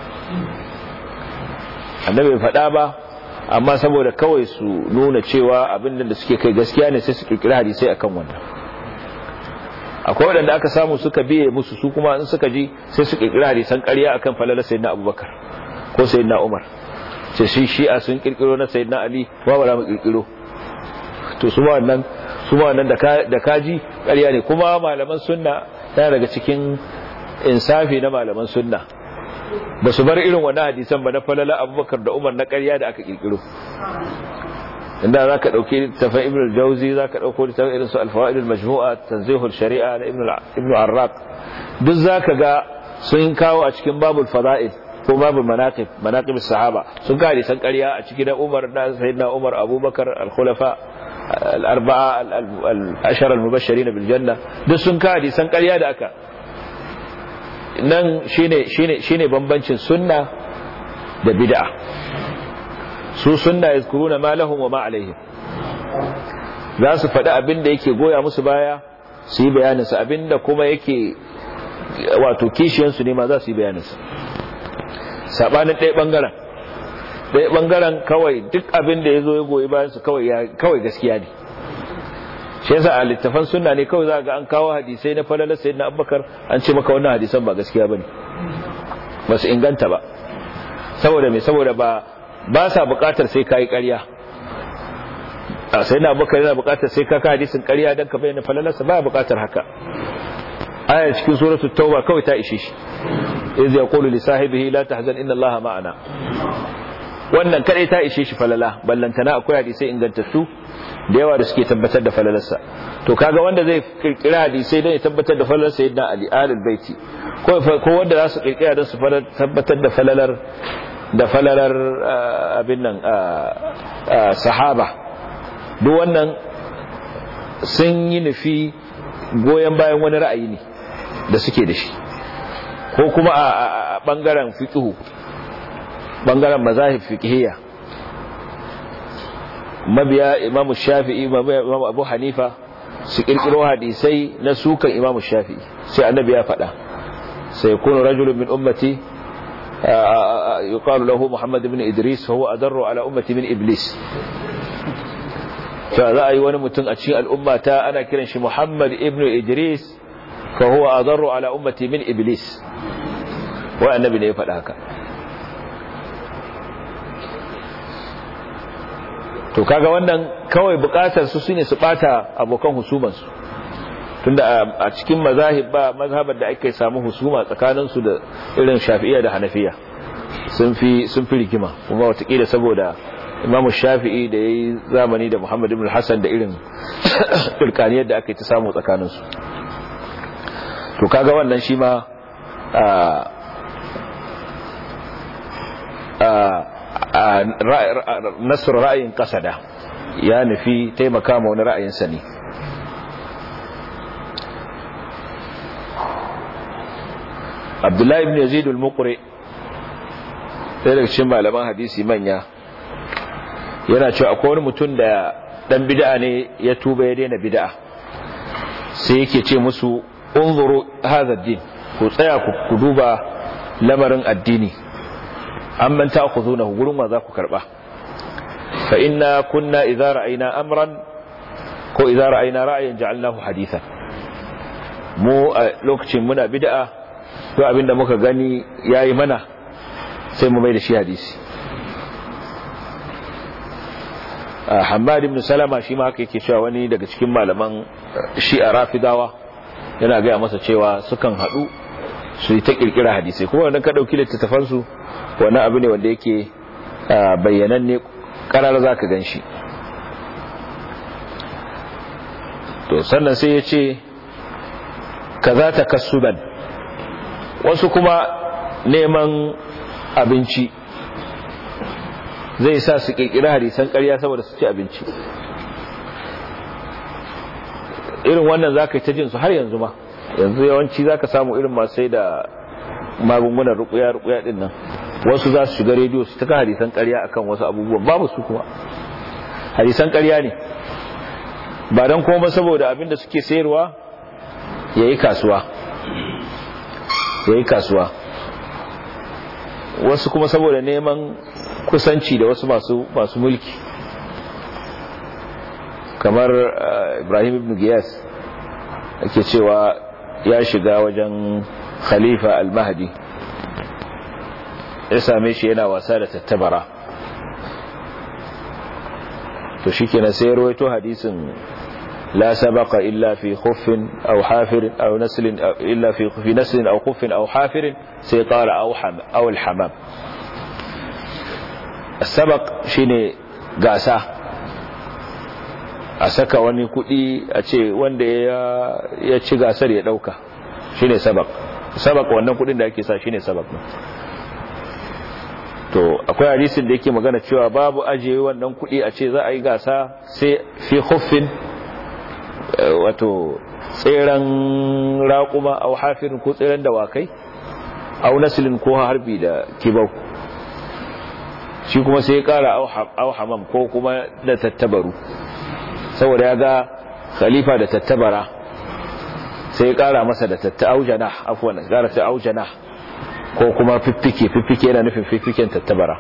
annabi bai faɗa ba amma saboda kawai su nuna cewa abin da suke kai gaskiya ne sai su kirkira hadisai akan wannan akwai waɗanda aka samu suka biye musu su kuma in suka ji sai su kirkira hadisan ƙarya akan falalar sayyidina abubakar ko sayyidina umar sai shi shi'a sun kirkiro na sayyidina ali ba ba mu kirkiro to su ma wannan su ma wannan da kaji ƙarya ne kuma malaman sunna yana daga cikin insafi na malaman sunna ba su bar irin wani hadisan ba na falala abubakar da umar na ƙarya da aka ƙirƙiro inda za ka ɗauki tafan ibn al-jauzi za ka ɗauko littafin irin su alfawa'id al-majmu'a tanzihul shari'a na ibn arraq duk za ka ga sun kawo a cikin babul fada'il ko babul manaqib manaqib sahaba sun kawo hadisan ƙarya a cikin na umar da sayyidina umar abubakar al-khulafa al-arba'a al-ashara al-mubashirin bil janna duk sun kawo hadisan ƙarya da aka nan shine shine shine bambancin sunna da bid'a su sunna yazkuruna ma lahum wa ma alaihim za su faɗi abin da yake goya musu baya su yi bayanin sa abin da kuma yake wato kishiyan su ne ma za su yi bayanin sa sabanin ɗaya bangaren ɗaya bangaren kawai duk abin da yazo ya goyi bayan su kawai kawai gaskiya ne shi yasa a littafan sunna ne kawai za ga an kawo hadisai na falalar sayyidina abubakar an ce maka wannan hadisan ba gaskiya bane ba su inganta ba saboda me saboda ba ba sa bukatar sai kai ƙarya a sai na bakar yana bukatar sai ka hadisin ƙarya don ka bayyana falalarsa ba bukatar haka aya cikin suratul tauba kawai ta ishe shi iz yaqulu li sahibihi la tahzan inna allaha ma'ana wannan kadai ta ishe shi falala ballantana akwai hadisai ingantattu da yawa da suke tabbatar da falalarsa to kaga wanda zai kirkira hadisai don ya tabbatar da falalar sayyidina ali alul baiti ko ko wanda za su kirkira don su tabbatar da falalar da falalar abin nan sahaba duk wannan sun yi nufi goyon bayan wani ra'ayi ne da suke da shi ko kuma a bangaren fiqhu bangaren mazahib fiqhiyya mabiya imam shafi'i imam abu hanifa su kirkiro hadisai na sukan imam shafi'i sai annabi ya faɗa sai kunu rajulun min ummati yuqalu lahu muhammad ibn idris fa huwa adarru ala ummati min iblis fa za a yi wani mutum a cikin al'ummata ana kiran shi muhammad ibn idris fa huwa adarru ala ummati min iblis wa annabi ne ya faɗa haka to kaga wannan kawai bukatar su shine su bata abokan husuman su tunda a cikin mazahib ba mazhabar da ake samu husuma tsakanin su da irin Shafi'iyya da Hanafiya sun fi sun fi rigima kuma watakila saboda Imam Shafi'i da yayi zamani da Muhammad ibn Hassan da irin turkaniyar da ake ta samu tsakanin su to kaga wannan shi ma a nasar ra'ayin kasada ya nufi taimaka ma wani ra'ayinsa ne abdullahi ibn yazid al-muqri sai daga cikin malaman hadisi manya yana cewa akwai wani mutum da dan bid'a ne ya tuba ya daina bid'a sai yake ce musu unzuru hadha ad-din ku tsaya ku duba lamarin addini amman ta'khudunahu gurin wa za ku karba fa inna kunna idza ra'ayna amran ko idza ra'ayna ra'ayan ja'alnahu hadithan mu a lokacin muna bid'a to abinda muka gani yayi mana sai mu mai da shi hadisi Hammad ibn Salama shi ma haka yake cewa wani daga cikin malaman Shi'a Rafidawa yana ga masa cewa sukan hadu su yi ta kirkira hadisai kuma wannan ka dauki littattafan su wani abu ne wanda yake bayyananne karar za ka gan shi to sannan sai ya ce ka za ta kasuban wasu kuma neman abinci zai sa su kirkira hadisan karya saboda su ci abinci irin wannan za ka yi ta jinsu har yanzu ma yanzu yawanci za ka samu irin masu sai da magungunan rukuya-rukuya din nan wasu za su shiga rediyo su taka hadisan ƙarya akan wasu abubuwan babu su kuma hadisan ƙarya ne ba don kuma saboda abinda suke sayarwa ya yi kasuwa ya yi kasuwa wasu kuma saboda neman kusanci da wasu masu masu mulki kamar ibrahim ibn giyas ake cewa ya shiga wajen khalifa al-mahdi ya same shi yana wasa da tattabara to shikenan sai ya rawaito hadisin la sabaqa illa fi khuffin aw hafirin aw naslin illa fi fi naslin aw khuffin aw hafirin sai qala aw ham aw al-hamam sabaq shine gasa a saka wani kudi a ce wanda ya ci gasar ya dauka shine sabaq sabaq wannan kudin da ake sa shine sabaq to akwai hadisin da yake magana cewa babu ajiye wannan kudi a ce za a yi gasa sai fi huffin wato tseren raƙuma au hafirin ko tseren dawakai au nasilin ko harbi da kibau shi kuma sai ya kara au hamam ko kuma da tattabaru saboda ya ga khalifa da tattabara sai ya kara masa da tatta aujana afwan gara sai aujana ko kuma fiffike fiffike yana nufin fiffiken tattabara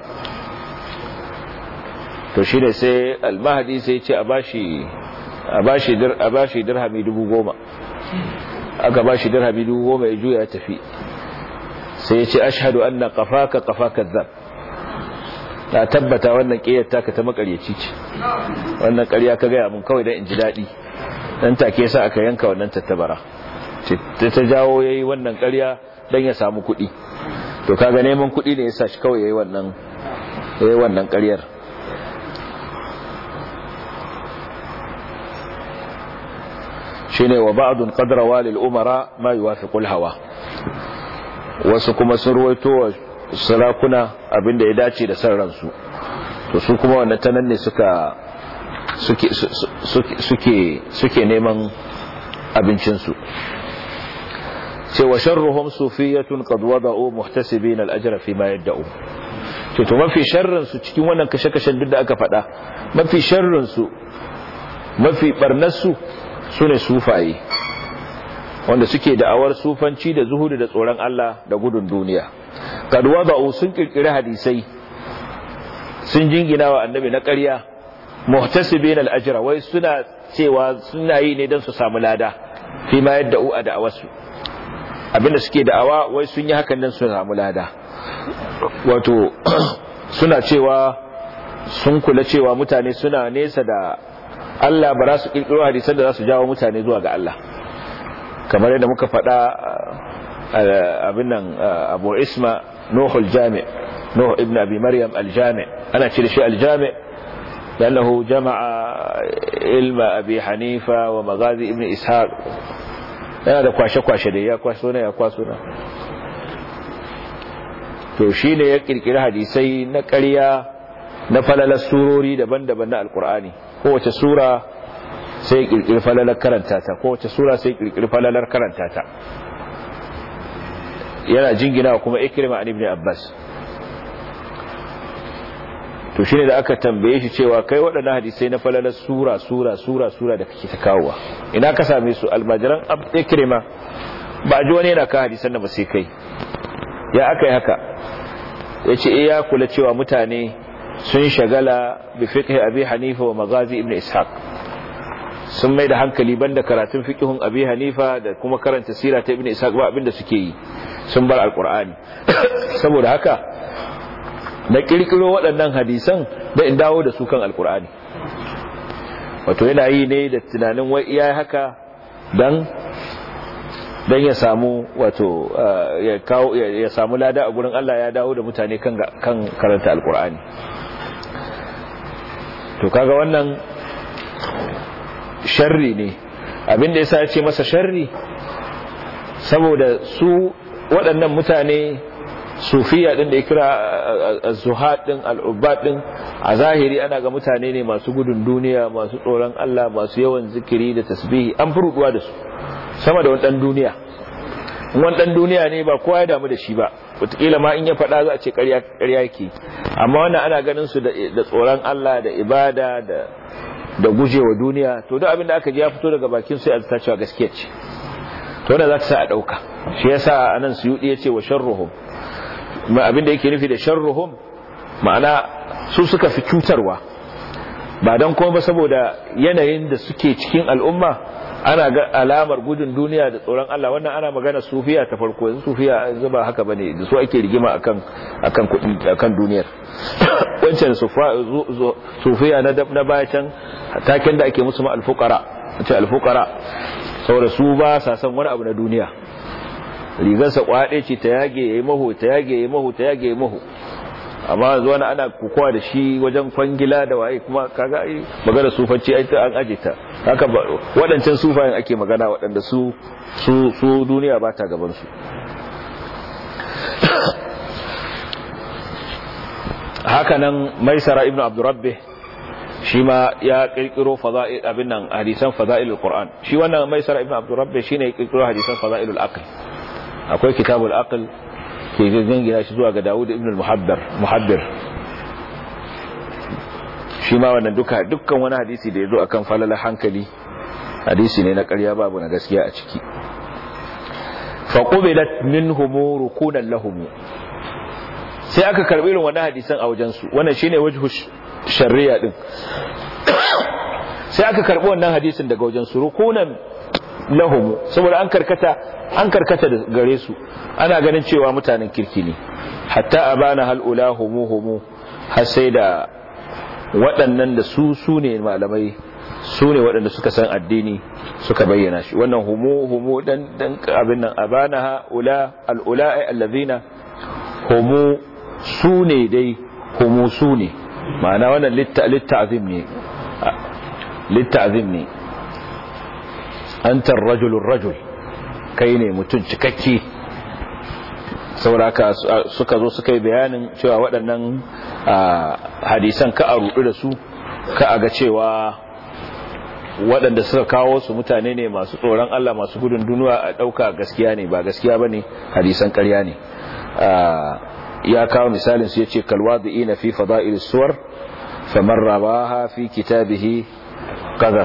to shine sai almahdi sai ce a bashi a bashi dir a bashi dirhami 10000 aka bashi dirhami 10000 ya juya ya tafi sai ya ce ashhadu anna qafaka qafaka dhab na tabbata wannan ƙiyar taka ta makaryaci ce wannan ƙarya ka gaya mun kawai don in ji daɗi dan take sa aka yanka wannan tattabara ta ta jawo yayi wannan ƙarya dan ya samu kuɗi to kaga neman kuɗi ne yasa shi kawai yayi wannan yayi wannan ƙaryar shine wa ba'dun qadra walil umara ma yuwafiqu al hawa wasu kuma sun ruwaito wa sarakuna abinda ya dace da san ransu to su kuma wannan tanan ne suka suke suke suke neman abincinsu ce wa sharruhum sufiyatun qad wada'u muhtasibin al-ajra fi ma yad'u ce to mafi sharrin su cikin wannan kashe-kashen duk da aka faɗa mafi sharrin su mafi barnar su sune sufaye wanda suke da'awar sufanci da zuhudu da tsoron Allah da gudun duniya qad wada'u sun kirkiri hadisai sun jingina wa annabi na ƙarya muhtasibin al-ajra wai suna cewa suna yi ne don su samu lada fi ma yadda u a da'awarsu abinda suke da'awa wai sun yi hakan don su samu lada wato suna cewa sun kula cewa mutane suna nesa da Allah ba za su kirkiro hadisan da za su jawo mutane zuwa ga Allah kamar yadda muka faɗa abin nan abu isma nuhul jami' nuh ibn abi maryam al-jami' ana ce da shi al-jami' لأنه جمع علم أبي حنيفة ومغازي ابن إسحاق yana da kwashe-kwashe da ya kwaso na ya kwaso na to shi ne ya kirkiri hadisai na ƙarya na falalar surori daban-daban na alkur'ani kowace sura sai kirkiri falalar karanta ta kowace sura sai kirkiri falalar karanta ta yana jingina kuma ikrima an ibn abbas to shine da aka tambaye shi cewa kai waɗannan hadisai na falalar sura sura sura sura da kake ta kawowa ina ka same su almajiran ikrima ba ji wani yana ka hadisan da ba sai kai ya aka yi haka ya ce iya kula cewa mutane sun shagala bi fiqh abi hanifa wa magazi ibn ishaq sun mai da hankali banda karatun fiqhun abi hanifa da kuma karanta sira ta ibn ishaq ba abinda suke yi sun bar alqur'ani saboda haka na kirkiro waɗannan hadisan da in dawo da su kan alkur'ani wato yana yi ne da tunanin wai iya haka dan dan ya samu wato ya kawo ya samu lada a gurin Allah ya dawo da mutane kan kan karanta alkur'ani to kaga wannan sharri ne abinda yasa ya ce masa sharri saboda su waɗannan mutane sufiya din da ya kira az-zuhad din al-ubad din a zahiri ana ga mutane ne masu gudun duniya masu tsoron Allah masu yawan zikiri da tasbihi an furuduwa da su sama da wani dan duniya wani dan duniya ne ba kowa ya damu da shi ba wataƙila ma in ya faɗa za a ce ƙarya yake amma wannan ana ganin su da tsoron Allah da ibada da da gujewa duniya to duk abin da aka ji ya fito daga bakin sai a zata cewa gaskiya ce to wannan za ta sa a ɗauka shi yasa anan suyudi ya ce wa sharruhum abin da yake nufi da sharruhum ma'ana su suka fi cutarwa ba don kuma ba saboda yanayin da suke cikin al'umma ana ga alamar gudun duniya da tsoron Allah wannan ana magana sufiya ta farko yanzu sufiya yanzu ba haka bane da su ake rigima akan akan kudi akan duniyar wancan sufiya na na baya can taken da ake musu ma alfuqara ce alfuqara saboda su ba sa san wani abu na duniya rigarsa kwaɗe ce ta yage ya yi maho ta yage ya yi maho ta yage ya yi maho amma zuwa na ana kukuwa da shi wajen kwangila da waye kuma kaga ai magana sufanci ai ta an aje ta haka waɗancan sufayen ake magana waɗanda su su su duniya ba ta gaban su haka nan maisara ibnu abdurrabbi shi ma ya kirkiro fada'il abin nan hadisan fada'ilul qur'an shi wannan maisara ibnu abdurrabbi shine ya kirkiro hadisan fada'ilul aql akwai kitabul aql ke gangina shi zuwa ga Dawud ibn al-Muhaddar Muhaddar shi ma wannan duka dukkan wani hadisi da yazo akan falala hankali hadisi ne na ƙarya babu na gaskiya a ciki fa qubilat minhum rukunan lahum sai aka karbi irin wannan hadisan a wajen su wannan shine wajhu sharriya din sai aka karbi wannan hadisin daga wajen su rukunan lahum saboda an karkata an karkata da gare su ana ganin cewa mutanen kirki ne hatta abana hal ulahumu humu har sai da waɗannan da su su ne malamai su ne waɗanda suka san addini suka bayyana shi wannan humu humu dan dan abin nan abana ula al-ula'i allazina humu su ne dai humu su ne ma'ana wannan litta'zim ne litta'zim ne anta ar-rajulu ar-rajul kai ne mutum cikakke sauraka suka zo suka yi bayanin cewa waɗannan hadisan ka a rudu da su ka a ga cewa waɗanda suka kawo su mutane ne masu tsoron Allah masu gudun duniya a ɗauka gaskiya ne ba gaskiya ba ne hadisan ƙarya ne ya kawo misalin su ya ce kalwadi na fi fada'il suwar famar rabaha fi kitabihi qadar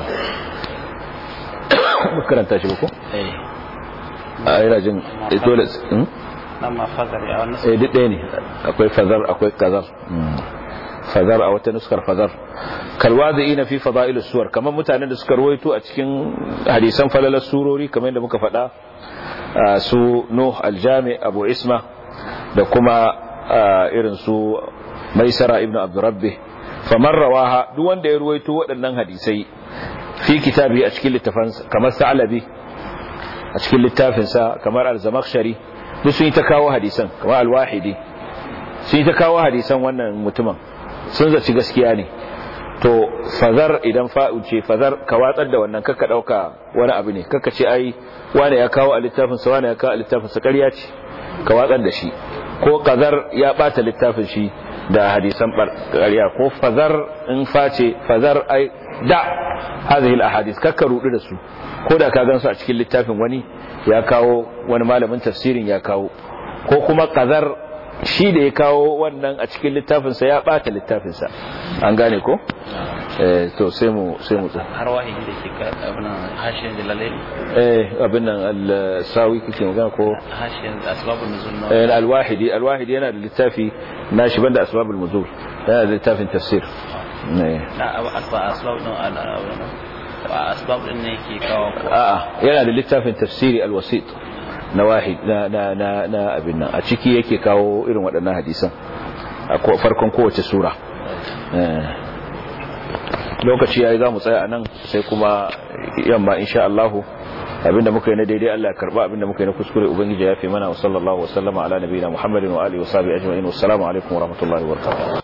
karanta shi ko a yana jin dole amma fazar ya wannan eh duk ɗaya ne akwai fazar akwai kazar fazar a wata nuskar fazar kalwazi na fi fada'il suwar kamar mutanen da suka rawaito a cikin hadisan falalar surori kamar yadda muka faɗa su nuh aljami abu isma da kuma irin su maisara ibnu abdurrabbi famar rawaha duk wanda ya rawaito waɗannan hadisai fi kitabi a cikin littafansa kamar sa'alabi a cikin littafinsa kamar al-zamakhshari duk sun yi ta kawo hadisan kamar al-wahidi sun yi ta kawo hadisan wannan mutumin sun zaci gaskiya ne to fazar idan fa'u ce fazar ka watsar da wannan kakka dauka wani abu ne kakka ce ai wani ya kawo a littafin sa wani ya kawo a littafin sa ƙarya ce ka watsar da shi ko qazar ya bata littafin shi da hadisan ƙarya ko fazar in face fazar ai da hadhihi al-ahadith kakka rudu da su ko da ka gansu a cikin littafin wani ya kawo wani malamin tafsirin ya kawo ko kuma qazar shi da ya kawo wannan a cikin littafinsa ya bata littafinsa an gane ko eh to sai mu sai mu har wahi da ke ka abin hashiyan jalalai eh abin nan al-sawi kike magana ko hashiyan asbabun nuzul na eh al-wahidi al-wahidi yana da littafi nashi banda asbabul nuzul yana da littafin tafsir eh na asba asbab din ala ba asbab din ne ke kawo ko a'a yana da littafin tafsiri al-wasit na wahid na na na, na abin nan a ciki yake kawo irin waɗannan hadisan a farkon kowace sura lokaci yayi zamu tsaya anan sai kuma yamma insha Allah abinda muka yi na daidai Allah ya karba abinda muka yi na kuskure ubangiji ya fi mana wa sallallahu wa sallama ala nabiyina Muhammadin wa alihi wa sahbihi ajma'in wassalamu alaikum wa rahmatullahi wa barakatuh